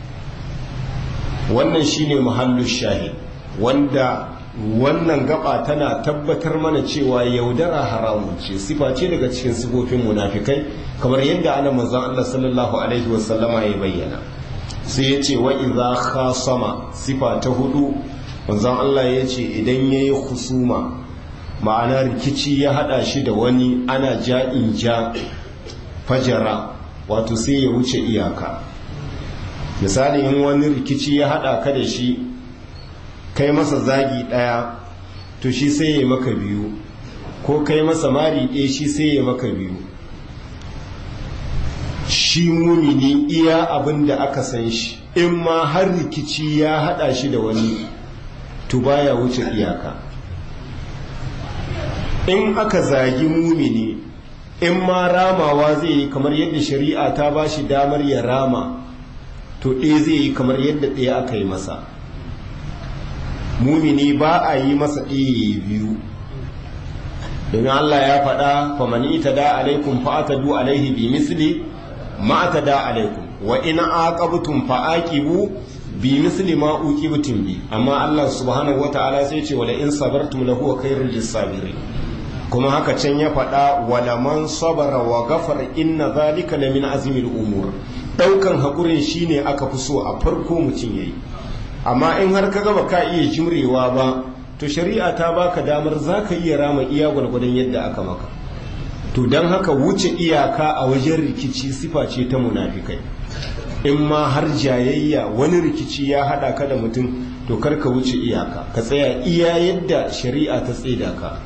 wannan shine muhallu shahid wanda wannan gaba tana tabbatar mana cewa yaudara haramun ce sifa ce daga cikin sifofin munafikai kamar yadda ana manzon Allah sallallahu alaihi wasallama ya bayyana sai ya ce wa idza khasama sifa ta hudu manzon Allah ya ce idan ya yi husuma ma'ana rikici ya hada shi da wani ana ja'in ja fajara wato sai ya wuce iyaka misali in wani rikici ya hada ka da shi kai masa zagi daya to shi sai ya maka biyu ko kai masa mari ɗaya shi sai ya maka biyu shi mumini iya abin da aka san shi in ma har rikici ya hada shi da wani to baya wuce iyaka in aka zagi mumini in ma ramawa zai yi kamar yadda shari'a ta ba shi damar ya rama to ɗaya zai yi kamar yadda ɗaya aka yi masa mumini ba a yi masa ɗaya biyu domin Allah ya faɗa famani ita da alaikum fa'atadu alaihi bi misli ma da alaikum wa in aqabtum fa'aqibu bi misli ma uqibtum bi amma Allah subhanahu wata'ala sai ce wala in sabartum lahu khairul lisabirin kuma haka can ya faɗa wala man sabara wa ghafara inna zalika la min azmil umur daukan hakurin shine aka fi so a farko mutum yayi amma in har ka gaba ka iya jimrewa ba to shari'a ta baka damar zaka iya rama iya gwargwadon yadda aka maka to don haka wuce iyaka a wajen rikici sifa ce ta munafikai in ma har jayayya wani rikici ya hada ka da mutum to kar ka wuce iyaka ka tsaya iya yadda shari'a ta tsaida ka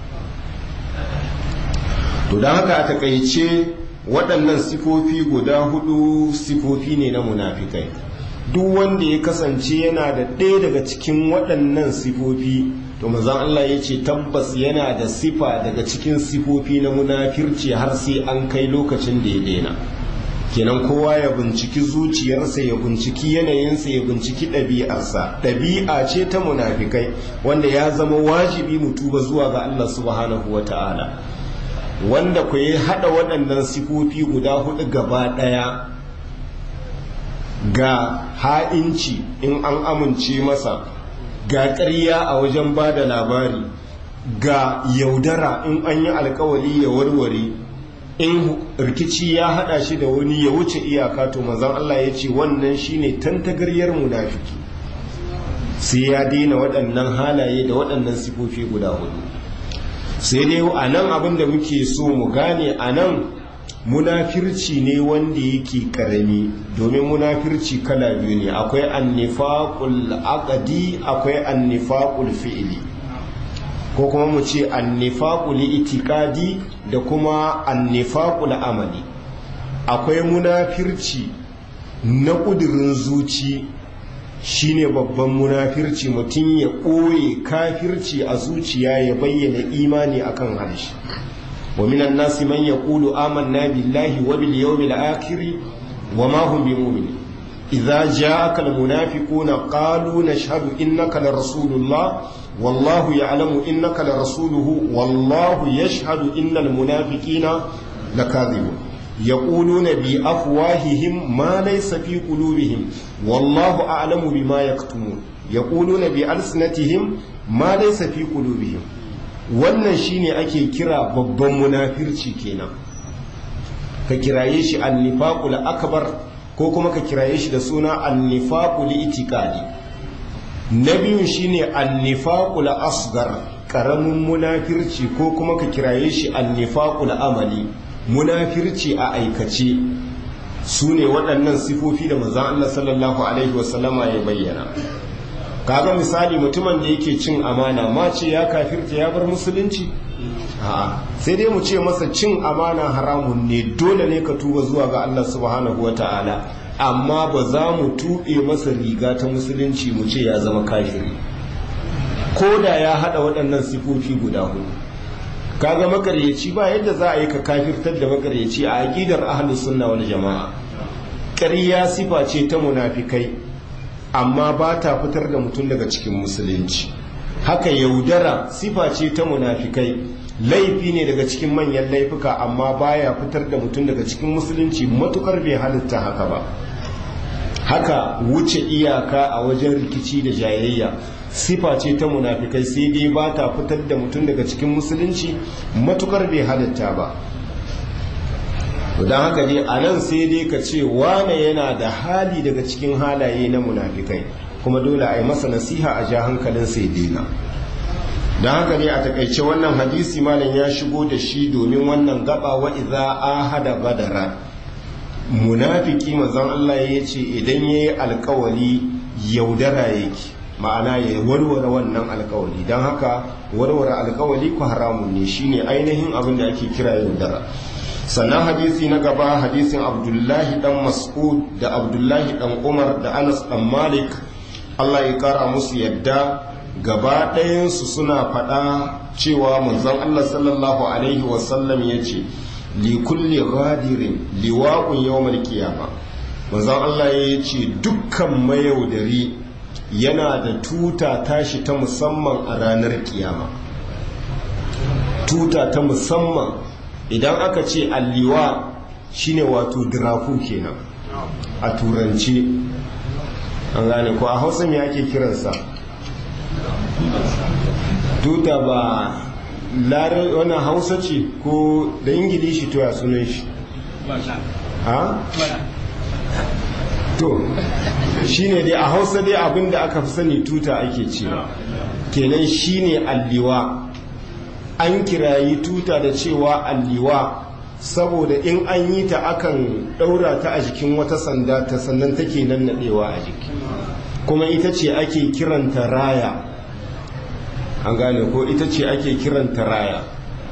to don haka a takaice waɗannan sifofi guda hudu sifofi ne na munafikai duk wanda ya kasance yana da ɗaya daga cikin waɗannan sifofi to manzon Allah ya ce tabbas yana da sifa daga cikin sifofi na munafirci har sai an kai lokacin da ya daina kenan kowa ya binciki zuciyarsa ya binciki yanayinsa ya binciki ɗabi'arsa ɗabi'a ce ta munafikai wanda ya zama wajibi mu tuba zuwa ga Allah subhanahu wa ta'ala wanda ku yi haɗa waɗannan sifofi guda hudu gaba ɗaya ga ha'inci in an amince masa ga ƙarya a wajen ba da labari ga yaudara in an yi alkawali ya warware in rikici ya hada shi da wani ya wuce iyaka to mazan Allah ya ce wannan shine tantagaryar munafiki sai ya daina waɗannan halaye da waɗannan sifofi guda hudu sai dai a nan abin da muke so mu gane a nan munafirci ne wanda yake karami domin munafirci kala biyu ne akwai annifaqul aqdi akwai annifaqul fi'li ko kuma mu ce annifaqul itiqadi da kuma annifaqul amali akwai munafirci na kudirin zuci shine babban munafirci mutum ya ɓoye kafirci a zuciya ya bayyana imani akan harshe ومن الناس من يقول آمنا بالله وباليوم الآخر وما هم بمؤمنين إذا جاءك المنافقون قالوا نشهد إنك لرسول الله والله يعلم إنك لرسوله والله يشهد إن المنافقين لكاذبون يقولون بأفواههم ما ليس في قلوبهم والله أعلم بما يكتمون يقولون بألسنتهم ما ليس في قلوبهم wannan shine ake kira babban munafirci kenan ka kiraye shi annifaqul akbar ko kuma ka kiraye shi da suna annifaqul itiqadi na biyun shine annifaqul asgar karamin munafirci ko kuma ka kiraye shi annifaqul amali munafirci a aikace su ne waɗannan sifofi da manzon Allah sallallahu alaihi wasallama ya bayyana kaga misali mutumin da yake cin amana ma ce ya kafirta ya bar musulunci a'a sai dai mu ce masa cin amana haramun ne dole ne ka tuba zuwa ga Allah subhanahu wata'ala amma ba za mu tuɓe masa riga ta musulunci mu ce ya zama kafiri ko da ya haɗa waɗannan sifofi guda hudu kaga makaryaci ba yadda za a yi ka kafirtar da makaryaci a aƙidar ahlus sunna wal jama'a ƙarya sifa ce ta munafikai amma ba ta fitar da mutum daga cikin musulunci haka yaudara sifa ce ta munafikai laifi ne daga cikin manyan laifuka amma baya fitar da mutum daga cikin musulunci matukar bai halitta haka ba haka wuce iyaka a wajen rikici da jayayya sifa ce ta munafikai sai dai ba ta fitar da mutum daga cikin musulunci matukar bai halitta ba don haka dai a nan sai dai ka ce wane yana da hali daga cikin halaye na munafikai kuma dole a yi masa nasiha a ja hankalin sai daina don haka ne a takaice wannan hadisi malam ya shigo da shi domin wannan gaba wa iza ahada badara munafiki mazan Allah ya ce idan ya yi alkawali yaudara yake ma'ana ya warware wannan alkawali don haka warware alkawali ku haramun ne shine ainihin abin da ake kira yaudara sannan hadisi na gaba hadisin abdullahi dan mas'ud da abdullahi dan umar da anas dan malik allah ya kara musu yadda gaba ɗayansu suna faɗa cewa manzon allah sallallahu alaihi wasallam ya ce li kulli ghadirin liwa'un yawmal qiyama manzon allah ya ce dukkan mayaudari yana da tuta tashi ta musamman a ranar kiyama tuta ta musamman idan aka ce alliwa shine wato diraku kenan a turance an gane ko a hausa me ake kiransa tuta ba larar wani hausa ce ko da ingilishi to ya sunan shi ha? to shine dai a hausa dai abinda aka fi sani tuta ake cewa kenan shine alliwa an kirayi tuta da cewa alliwa saboda in an yi ta akan ɗaura ta a jikin wata sanda ta sannan take nan naɗewa a jiki kuma ita ce ake kiranta raya an gane ko ita ce ake kiranta raya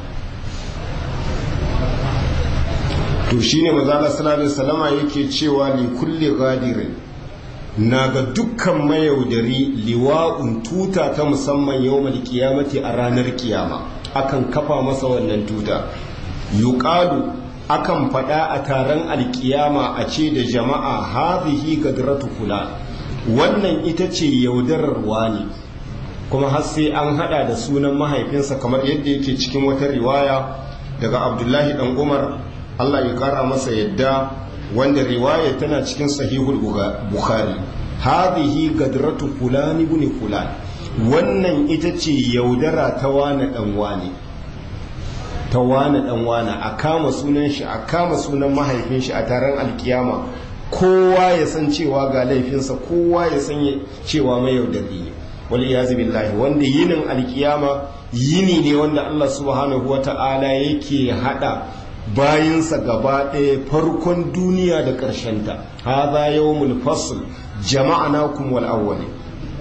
to shine mazala sallallahu salama yake cewa li kulli gadirin na ga dukkan mayaudari liwa'un tuta ta musamman yau kiyamati a ranar kiyama akan kafa masa wannan tuta yuqalu akan faɗa a taron alkiyama a ce da jama'a hazihi gadratu kula wannan ita ce yaudarar wani kuma har sai an hada da sunan mahaifinsa kamar yadda yake cikin wata riwaya daga abdullahi dan umar allah ya kara masa yadda wanda riwaya tana cikin sahihul bukhari hazihi gadratu fulani ibn fulani wannan ita ce yaudara ta wane dan wane ta wane dan wane a kama sunan shi a kama sunan mahaifin shi a taron alkiyama kowa ya san cewa ga laifinsa kowa ya san cewa mai yaudari ne wal iyazu billahi wanda yinin alkiyama yini ne wanda Allah subhanahu wata'ala yake hada bayinsa gaba ɗaya farkon duniya da ƙarshenta hadha yawmul fasl jama'anakum wal awwalin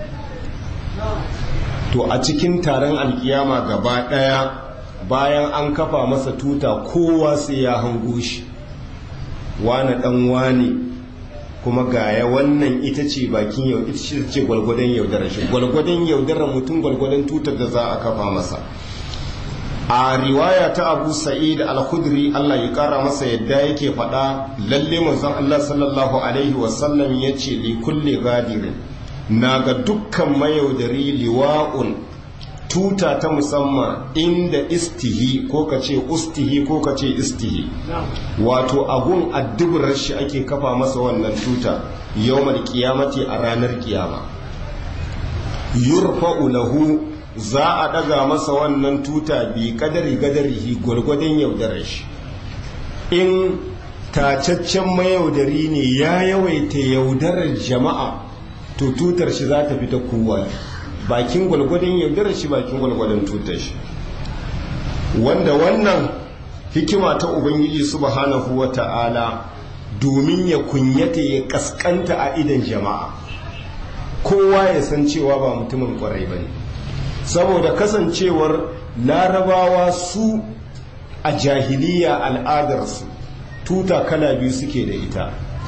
to a cikin taron alkiyama gaba ɗaya bayan an kafa masa tuta kowa sai ya hango shi wane ɗan wane kuma gaya wannan ita ce bakin yau ita ce gwalgwadon yaudarar shi gwalgwadon yaudarar mutum gwalgwadon tutar da za a kafa masa a riwaya ta abu sa'id al-khudri Allah ya kara masa yadda yake faɗa lalle manzon Allah sallallahu alaihi wasallam ya ce li kulli gadirin na ga dukkan mayaudari liwa'un tuta ta musamman inda istihi ko ka ce ustihi ko ka ce istihi wato abun addubar shi ake kafa masa wannan tuta yawmal kiyamati a ranar kiyama yurfa'u lahu za a daga masa wannan tuta bi kadari gadarihi gwargwadon yaudarar shi in tacaccen mayaudari ne ya yawaita yaudarar jama'a to tutar shi za ta fita kowa bakin gwalgwadon yaudarar shi bakin gwalgwadon tutar shi wanda wannan hikima ta ubangiji subhanahu wa ta'ala domin ya kunyata ya kaskanta a idan jama'a kowa ya san cewa ba mutumin kwarai ba ne saboda kasancewar larabawa su a jahiliya al'adarsu tuta kala biyu suke da ita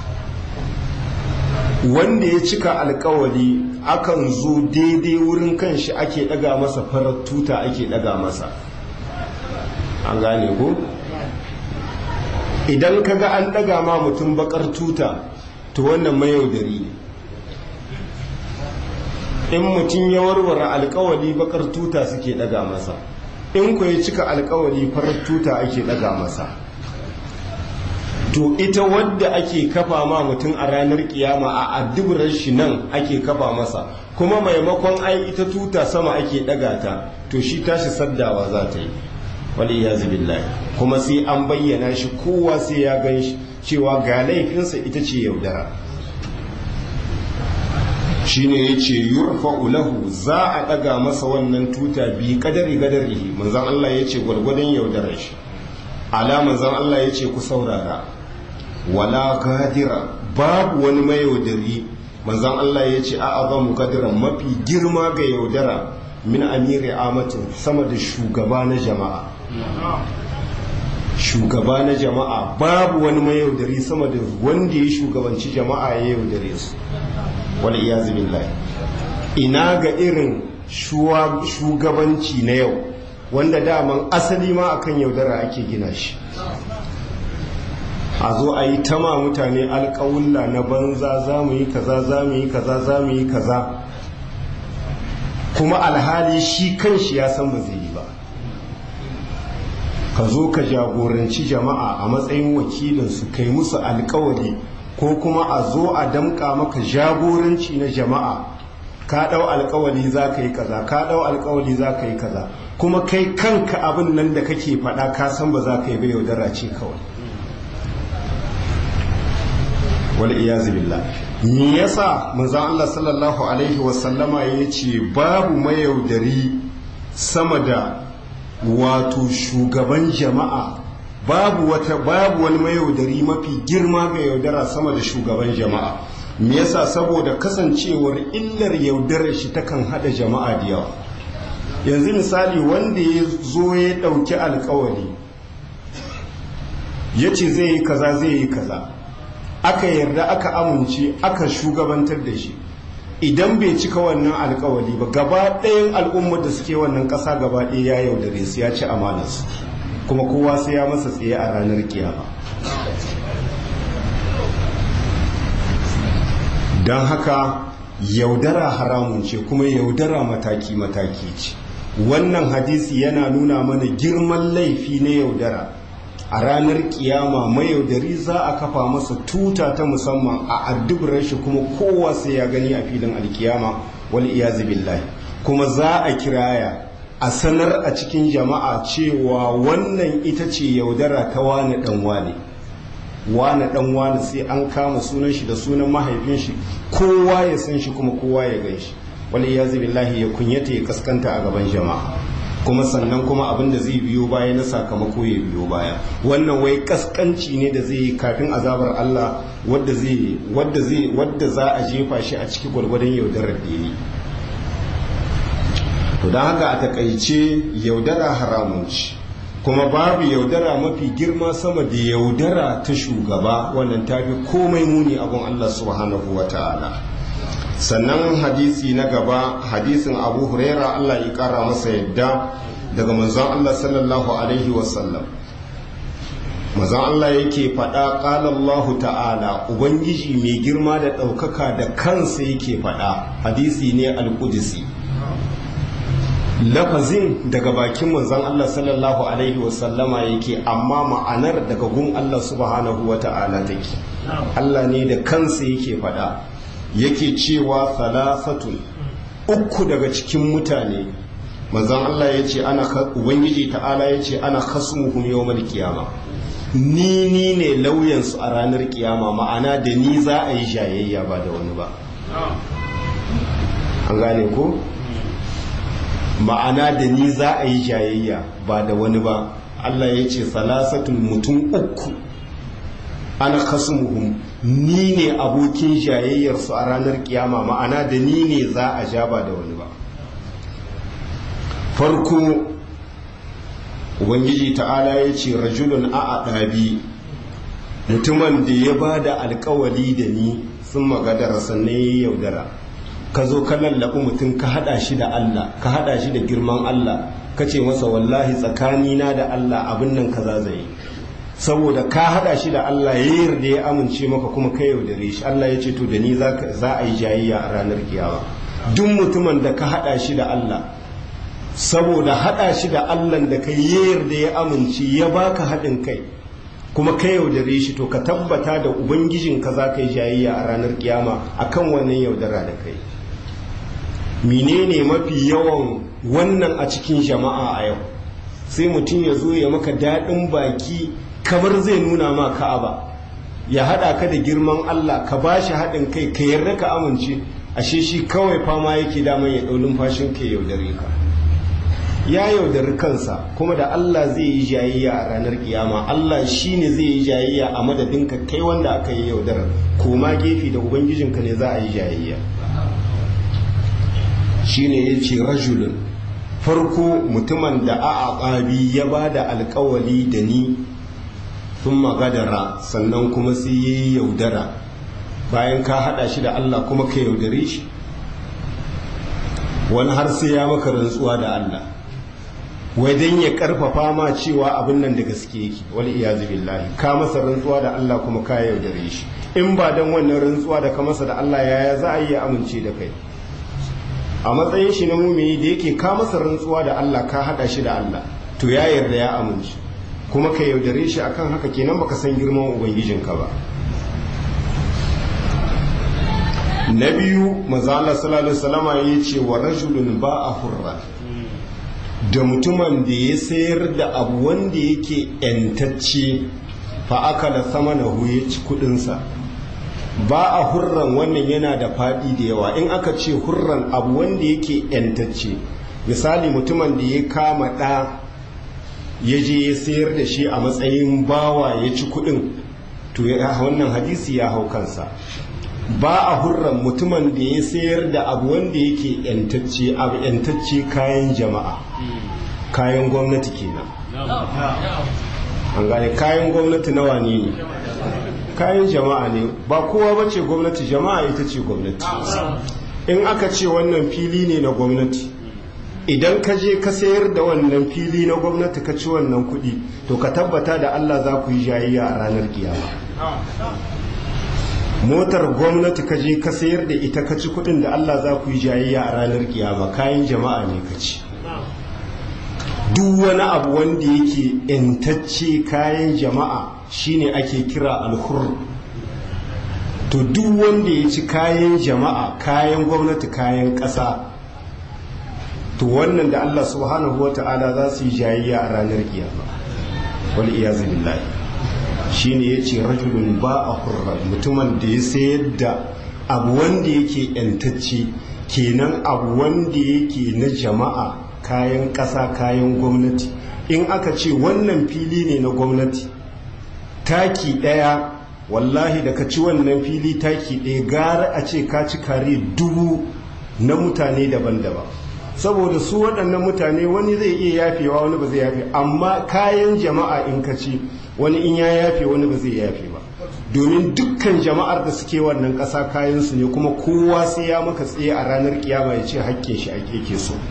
wanda ya cika alkawali akan zo daidai wurin kanshi ake daga masa farar tuta ake daga masa an gane ko idan kaga an daga ma mutum bakar tuta to wannan mayaudari ne in mutum ya warware alkawali bakar tuta suke daga masa in ku ya cika alkawali farar tuta ake daga masa to ita wadda ake kafa ma mutum a ranar kiyama a addubar shi nan ake kafa masa kuma maimakon ai ita tuta sama ake daga ta to shi tashi saddawa za ta yi wali ya billahi kuma sai an bayyana shi kowa sai ya gan shi cewa ga laifinsa ita ce yaudara shine yace yurfa'u lahu za a daga masa wannan tuta bi kadari gadarihi manzon Allah yace gwargwadon yaudarar shi ala manzon Allah yace ku saurara wala gadira babu wani mayaudari manzon Allah yace a azamu gadiran mafi girma ga yaudara min amiri amatin sama da shugaba na jama'a shugaba na jama'a babu wani mayaudari sama da wanda ya shugabanci jama'a ya yaudare su wal iyazu billahi ina ga irin shugabanci na yau wanda daman asali ma akan yaudara ake gina shi a zo a yi tama mutane alƙawulla na banza za mu yi kaza za mu yi kaza za mu yi kaza kuma alhali shi kan shi ya san ba zai yi ba ka zo ka jagoranci jama'a a matsayin wakilinsu kai musu alkawari ko kuma a zo a damƙa maka jagoranci na jama'a ka ɗau alkawali za ka yi kaza ka ɗau alkawali za ka yi kaza kuma kai kanka abin nan da kake faɗa ka san ba za ka yi bai yaudara ce kawai wal iyazu billah me yasa manzon Allah sallallahu alaihi wasallama yace babu mayaudari sama da wato shugaban jama'a babu wata babu wani mayaudari mafi girma ga yaudara sama da shugaban jama'a me yasa saboda kasancewar illar yaudarar shi takan hada jama'a da yawa yanzu misali wanda ya zo ya dauki alkawari ya ce zai yi kaza zai yi kaza aka yarda aka amince aka shugabantar da shi idan bai cika wannan alkawali ba gaba ɗayan al'ummar da suke wannan ƙasa gaba ɗaya ya yaudare su ya ci amanarsu kuma kowa sai ya masa tsaye a ranar kiyama don haka yaudara haramun ce kuma yaudara mataki-mataki ce wannan hadisi yana nuna mana girman laifi na yaudara a ranar kiyama mayaudari za a kafa masa tuta ta musamman a addubar shi kuma kowa sai ya gani a filin alkiyama wal iyazu billahi kuma za a kiraya a sanar a cikin jama'a cewa wannan ita ce yaudara ta wani dan wane wani dan wani sai an kama sunan shi da sunan mahaifin shi kowa ya san shi kuma kowa ya gan shi wal iyazu billahi ya kunyata ya kaskanta a gaban jama'a kuma sannan kuma abin da zai biyo baya na sakamako ya biyo baya wannan wai kaskanci ne da zai yi kafin azabar Allah wadda zai wadda zai wadda za a jefa shi a ciki gwargwadon yaudarar da yi to don haka a takaice yaudara haramun ci kuma babu yaudara mafi girma sama da yaudara ta shugaba wannan tafi komai muni abun Allah subhanahu wa ta'ala sannan hadisi na gaba hadisin abu huraira Allah ya kara masa yadda daga manzon Allah sallallahu alaihi wasallam manzon Allah yake faɗa ƙalallahu ta'ala ubangiji mai girma da ɗaukaka da kansa yake faɗa hadisi ne alƙudisi lafazin daga bakin manzon Allah sallallahu alaihi wasallama yake amma ma'anar daga gun Allah subhanahu wa ta'ala take Allah ne da kansa yake faɗa yake cewa salafatun uku daga cikin mutane manzon Allah ya ce ana ubangiji ta'ala ya ce ana khasmuhum yawmal qiyama ni ni ne lauyansu a ranar kiyama ma'ana da ni za a yi jayayya ba da wani ba an gane ko ma'ana da ni za a yi jayayya ba da wani ba Allah ya ce salasatun mutum uku ana khasmuhum ni ne abokin jayayyarsu a ranar kiyama ma'ana da ni ne za a ja ba da wani ba farko ubangiji ta'ala ya ce rajulun a ɗabi mutumin da ya ba da alkawali da ni sun magadara sannan ya yaudara ka zo ka lallaɓi mutum ka haɗa shi da Allah ka haɗa shi da girman Allah ka ce masa wallahi tsakanina da Allah abin nan kaza zai saboda ka haɗa shi da Allah ya yarda ya amince maka kuma ka yaudare shi Allah ya ce to da ni za a yi jayayya a ranar kiyama duk mutumin da ka haɗa shi da Allah saboda haɗa shi da Allah da ka yarda ya amince ya baka haɗin kai kuma ka yaudare shi to ka tabbata da ubangijinka za ka yi jayayya a ranar kiyama akan wannan yaudara da kai menene mafi yawan wannan a cikin jama'a a yau sai mutum ya zo ya maka daɗin baki kamar zai nuna ma ka'aba ya haɗa ka da girman Allah ka ba shi haɗin kai ka yarda ka amince ashe shi kawai fama yake daman ya ɗau numfashin ka yaudare ka ya yaudari kansa kuma da Allah zai yi jayayya a ranar kiyama Allah shi ne zai yi jayayya a madadinka kai wanda aka yi yaudarar koma gefe da ubangijinka ne za a yi jayayya shi ne ya ce rajulun farko mutumin da a aqabi ya ba da alkawali da ni sun magadara sannan kuma sai ya yi yaudara bayan ka haɗa shi da Allah kuma ka yaudare shi wani har sai ya maka rantsuwa da Allah wai dan ya karfafa ma cewa abin nan da gaske yake wal iyazu billahi ka masa rantsuwa da Allah kuma ka yaudare shi in ba dan wannan rantsuwa da ka masa da Allah yaya za a yi amince da kai a matsayin shi na mumini da yake ka masa rantsuwa da Allah ka hada shi da Allah to ya yarda ya amince kuma ka yaudare shi akan haka kenan baka san girman ubangijinka ba na biyu maza Allah sallallahu alaihi wasallama yace wa rajulun ba'a hurra da mutumin da ya sayar da abu wanda yake ‘yantacce fa aka da sama na ya ci kudinsa ba a hurran wannan yana da faɗi da yawa in aka ce hurran abu wanda yake ‘yantacce misali mutumin da ya kama ɗa ya je ya sayar da shi a matsayin bawa ya ci kudin to wannan hadisi ya hau kansa ba a hurran mutumin da ya sayar da abu wanda yake ‘yantacce abu ‘yantacce kayan jama'a kayan gwamnati kenan an gane kayan gwamnati nawa ne ne kayan jama'a ne ba kowa ba ce gwamnati jama'a ita ce gwamnati in aka ce wannan fili ne na gwamnati idan ka je ka sayar da wannan fili na gwamnati ka ci wannan kuɗi to ka tabbata da allah za ku yi jayayya a ranar kiyama motar gwamnati ka je ka sayar da ita ka ci kuɗin da allah za ku yi jayayya a ranar kiyama kayan jama'a ne ka ci duk wani abu wanda yake intacce kayan jama'a shine ake kira alhur to duk wanda ya ci kayan jama'a kayan gwamnati kayan ƙasa to wannan da Allah subhanahu wata'ala za su yi jayayya a ranar kiyama wal iyazu billahi shine yace rajulun ba a hurra mutumin da ya sayar da abu wanda yake intacce kenan abu wanda yake na jama'a kayan ƙasa kayan gwamnati in aka ce wannan fili ne na gwamnati taki ɗaya wallahi da ka ci wannan fili taki ɗaya gara a ce ka ci kare dubu na mutane daban-daban saboda su waɗannan mutane wani zai iya yafewa wani ba zai yafe amma kayan jama'a in ka ci wani in ya yafe wani ba zai yafe ba domin dukkan jama'ar da suke wannan ƙasa kayansu ne kuma kowa sai ya maka tsaye a ranar kiyama ya ce hakke shi ake ke so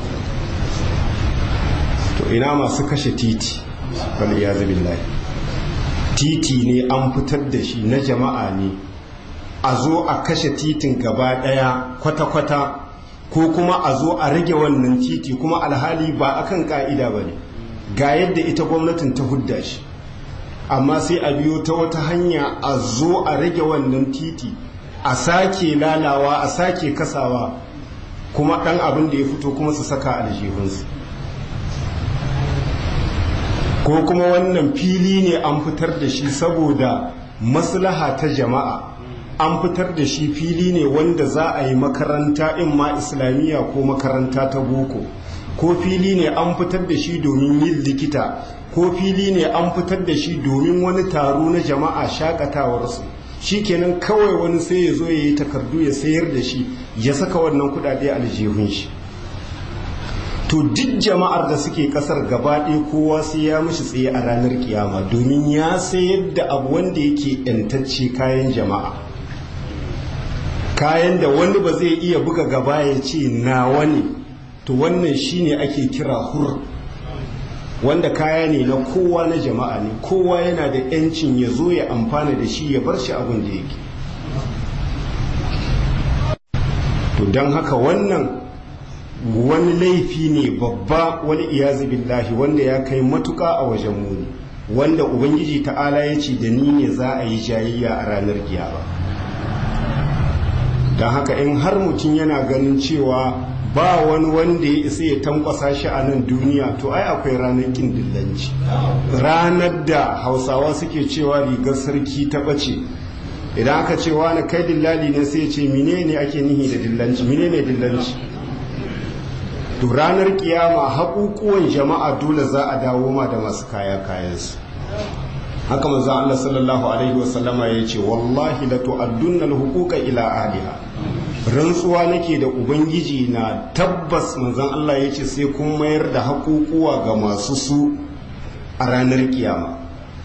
to ina masu kashe titi wani ya billahi titi ne an fitar da shi na jama'a ne a zo a kashe titin gaba daya kwata-kwata ko kuma a zo a rage wannan titi kuma alhali ba akan ka'ida ba ne ga yadda ita gwamnatin ta hudda shi amma sai a biyo ta wata hanya a zo a rage wannan titi a sake lalawa a sake kasawa kuma ɗan abin da ya fito kuma su saka aljihunsu ko kuma wannan fili ne an fitar da shi saboda maslaha ta jama'a an fitar da shi fili ne wanda za a yi makaranta in ma islamiyya ko makaranta ta boko ko fili ne an fitar da shi domin yin likita ko fili ne an fitar da shi domin wani taro na jama'a shakatawarsu shi kenan kawai wani sai ya zo ya yi takardu ya sayar da shi ya saka wannan kudade aljihun shi to duk jama'ar da suke kasar gaba ɗaya kowa sai ya mishi tsaye a ranar kiyama domin ya sayar da abu wanda yake yantacce kayan jama'a kayan da wani ba zai iya buga gaba ya ce nawa ne to wannan shine ake kira hur wanda kaya ne na kowa na jama'a ne kowa yana da yancin ya zo ya amfana da shi ya bar shi abin da yake to don haka wannan wani laifi ne babba wani iyazu billahi wanda ya kai matuka a wajen muni wanda ubangiji ta'ala ya ce da ni ne za a yi jayayya a ranar kiyama don haka in har mutum yana ganin cewa ba wani wanda ya isa ya tankwasa shi a nan duniya to ai akwai ranar kin dillanci ranar da hausawa suke cewa rigar sarki ta ɓace idan aka ce wani kai dillali ne sai ce mine ne ake nihi da dillanci mine ne dillanci to ranar kiyama haƙuƙuwan jama'a dole za a dawo ma da masu kaya kayansu haka manzo Allah sallallahu alaihi wasallama ya ce wallahi la tu'addunna al-huquqa ila ahliha rantsuwa nake da ubangiji na tabbas manzon Allah ya ce sai kun mayar da haƙuƙuwa ga masu su a ranar kiyama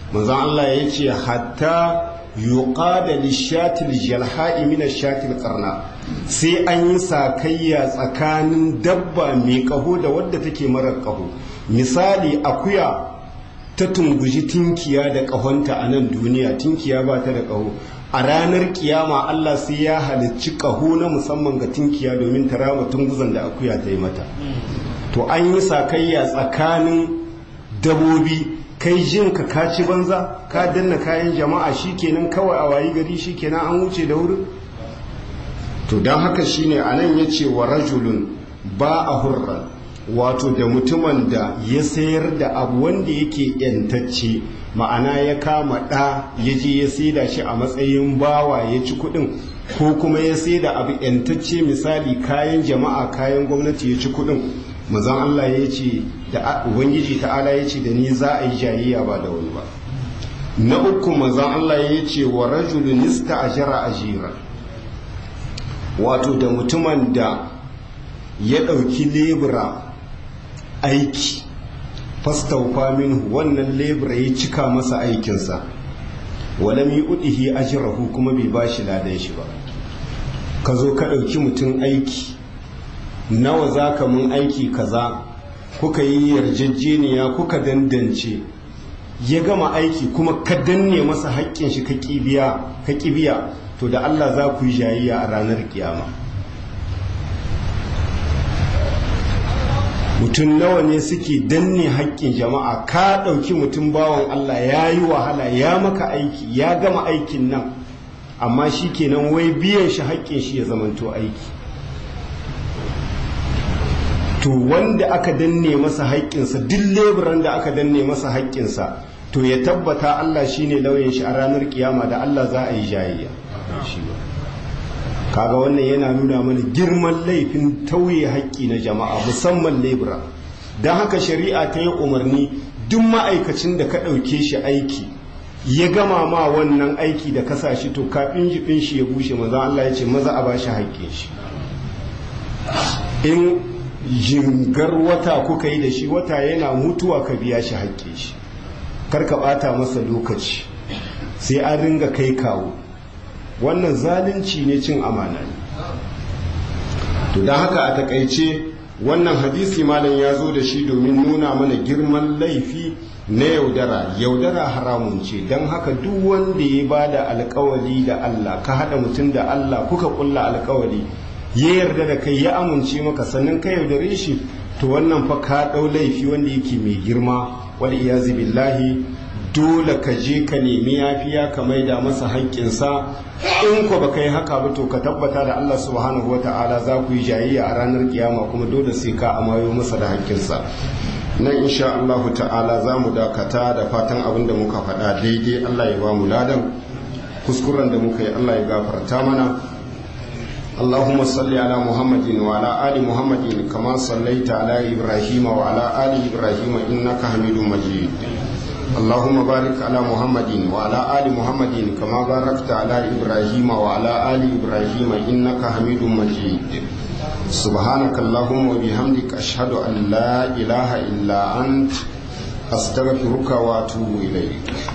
manzon Allah ya ce hatta yuqada lishatil jalha'i min ashatil qarna sai an yi sakayya tsakanin dabba mai kaho da wadda take marar kaho misali akuya ta tunguji tinkiya da kahonta a nan duniya tinkiya ba ta da kaho a ranar kiyama Allah sai ya halicci kaho na musamman ga tinkiya domin ta rama tunguzan da akuya ta yi mata to an yi sakayya tsakanin dabobi kai jin ka kaci banza ka danna kayan jama'a shikenan kawai a wayi gari shikenan an wuce da wurin to don haka shine anan ya ce wa rajulun ba a hurran wato da mutumin da ya sayar da abu wanda yake yantacce ma'ana ya kama ɗa ya je ya saida shi a matsayin bawa ya ci kuɗin ko kuma ya saida abu yantacce misali kayan jama'a kayan gwamnati ya ci kuɗin mazan Allah ya ce da ubangiji ta'ala ya ce da ni za a yi jayayya ba da wani ba na uku mazan Allah ya ce wa rajulun nista ajira ajira wato da mutumin da ya ɗauki lebura aiki fastaufa minhu wannan lebura ya cika masa aikinsa walam yi udihi ajirahu kuma bai ba shi ladan shi ba ka zo ka ɗauki mutum aiki nawa za ka mun aiki kaza kuka yi yarjejeniya kuka dandance ya gama aiki kuma ka danne masa haƙƙin shi ka ƙibiya to da Allah za ku yi jayayya a ranar kiyama mutum nawa ne suke danne haƙƙin jama'a ka ɗauki mutum bawan Allah ya yi wahala ya maka aiki ya gama aikin nan amma shi kenan wai biyan shi haƙƙin shi ya zamanto aiki to wanda aka danne masa haƙƙinsa duk leburan da aka danne masa haƙƙinsa to ya tabbata Allah shine lauyan shi a ranar kiyama da Allah za a yi jayayya kaga wannan yana nuna mana girman laifin tauye haƙƙi na jama'a musamman lebura don haka shari'a ta yi umarni duk ma'aikacin da ka ɗauke shi aiki ya gama ma wannan aiki da kasa shi to kafin jifin shi ya bushe maza Allah ya ce maza a ba shi haƙƙin shi in jingar wata kuka yi da shi wata yana mutuwa ka biya shi haƙƙin shi karka ɓata masa lokaci sai an ringa kai kawo wannan zalunci ne cin amana ne to don haka a takaice wannan hadisi malam ya zo da shi domin nuna mana girman laifi na yaudara yaudara haramun ce don haka duk wanda ya ba da alkawali da Allah ka haɗa mutum da Allah kuka kulla alkawali ya yarda da kai ya amince maka sannan ka yaudare shi to wannan fa ka ɗau laifi wanda yake mai girma wal iyazi billahi dole ka je ka nemi yafiya ka maida masa haƙƙinsa in ko baka yi haka ba to ka tabbata da Allah subhanahu wa ta'ala za ku yi jayayya a ranar kiyama kuma dole sai ka amayo masa da haƙƙinsa nan insha Allah ta'ala za mu dakata da fatan abin da muka faɗa daidai Allah ya ba mu ladan kuskuren da muka yi Allah ya gafarta mana اللهم صل على محمد وعلى آل محمد كما صليت على إبراهيم وعلى آل إبراهيم إنك حميد مجيد اللهم بارك على محمد وعلى آل محمد كما باركت على إبراهيم وعلى آل إبراهيم إنك حميد مجيد سبحانك اللهم وبحمدك أشهد أن لا إله إلا أنت أستغفرك وأتوب إليك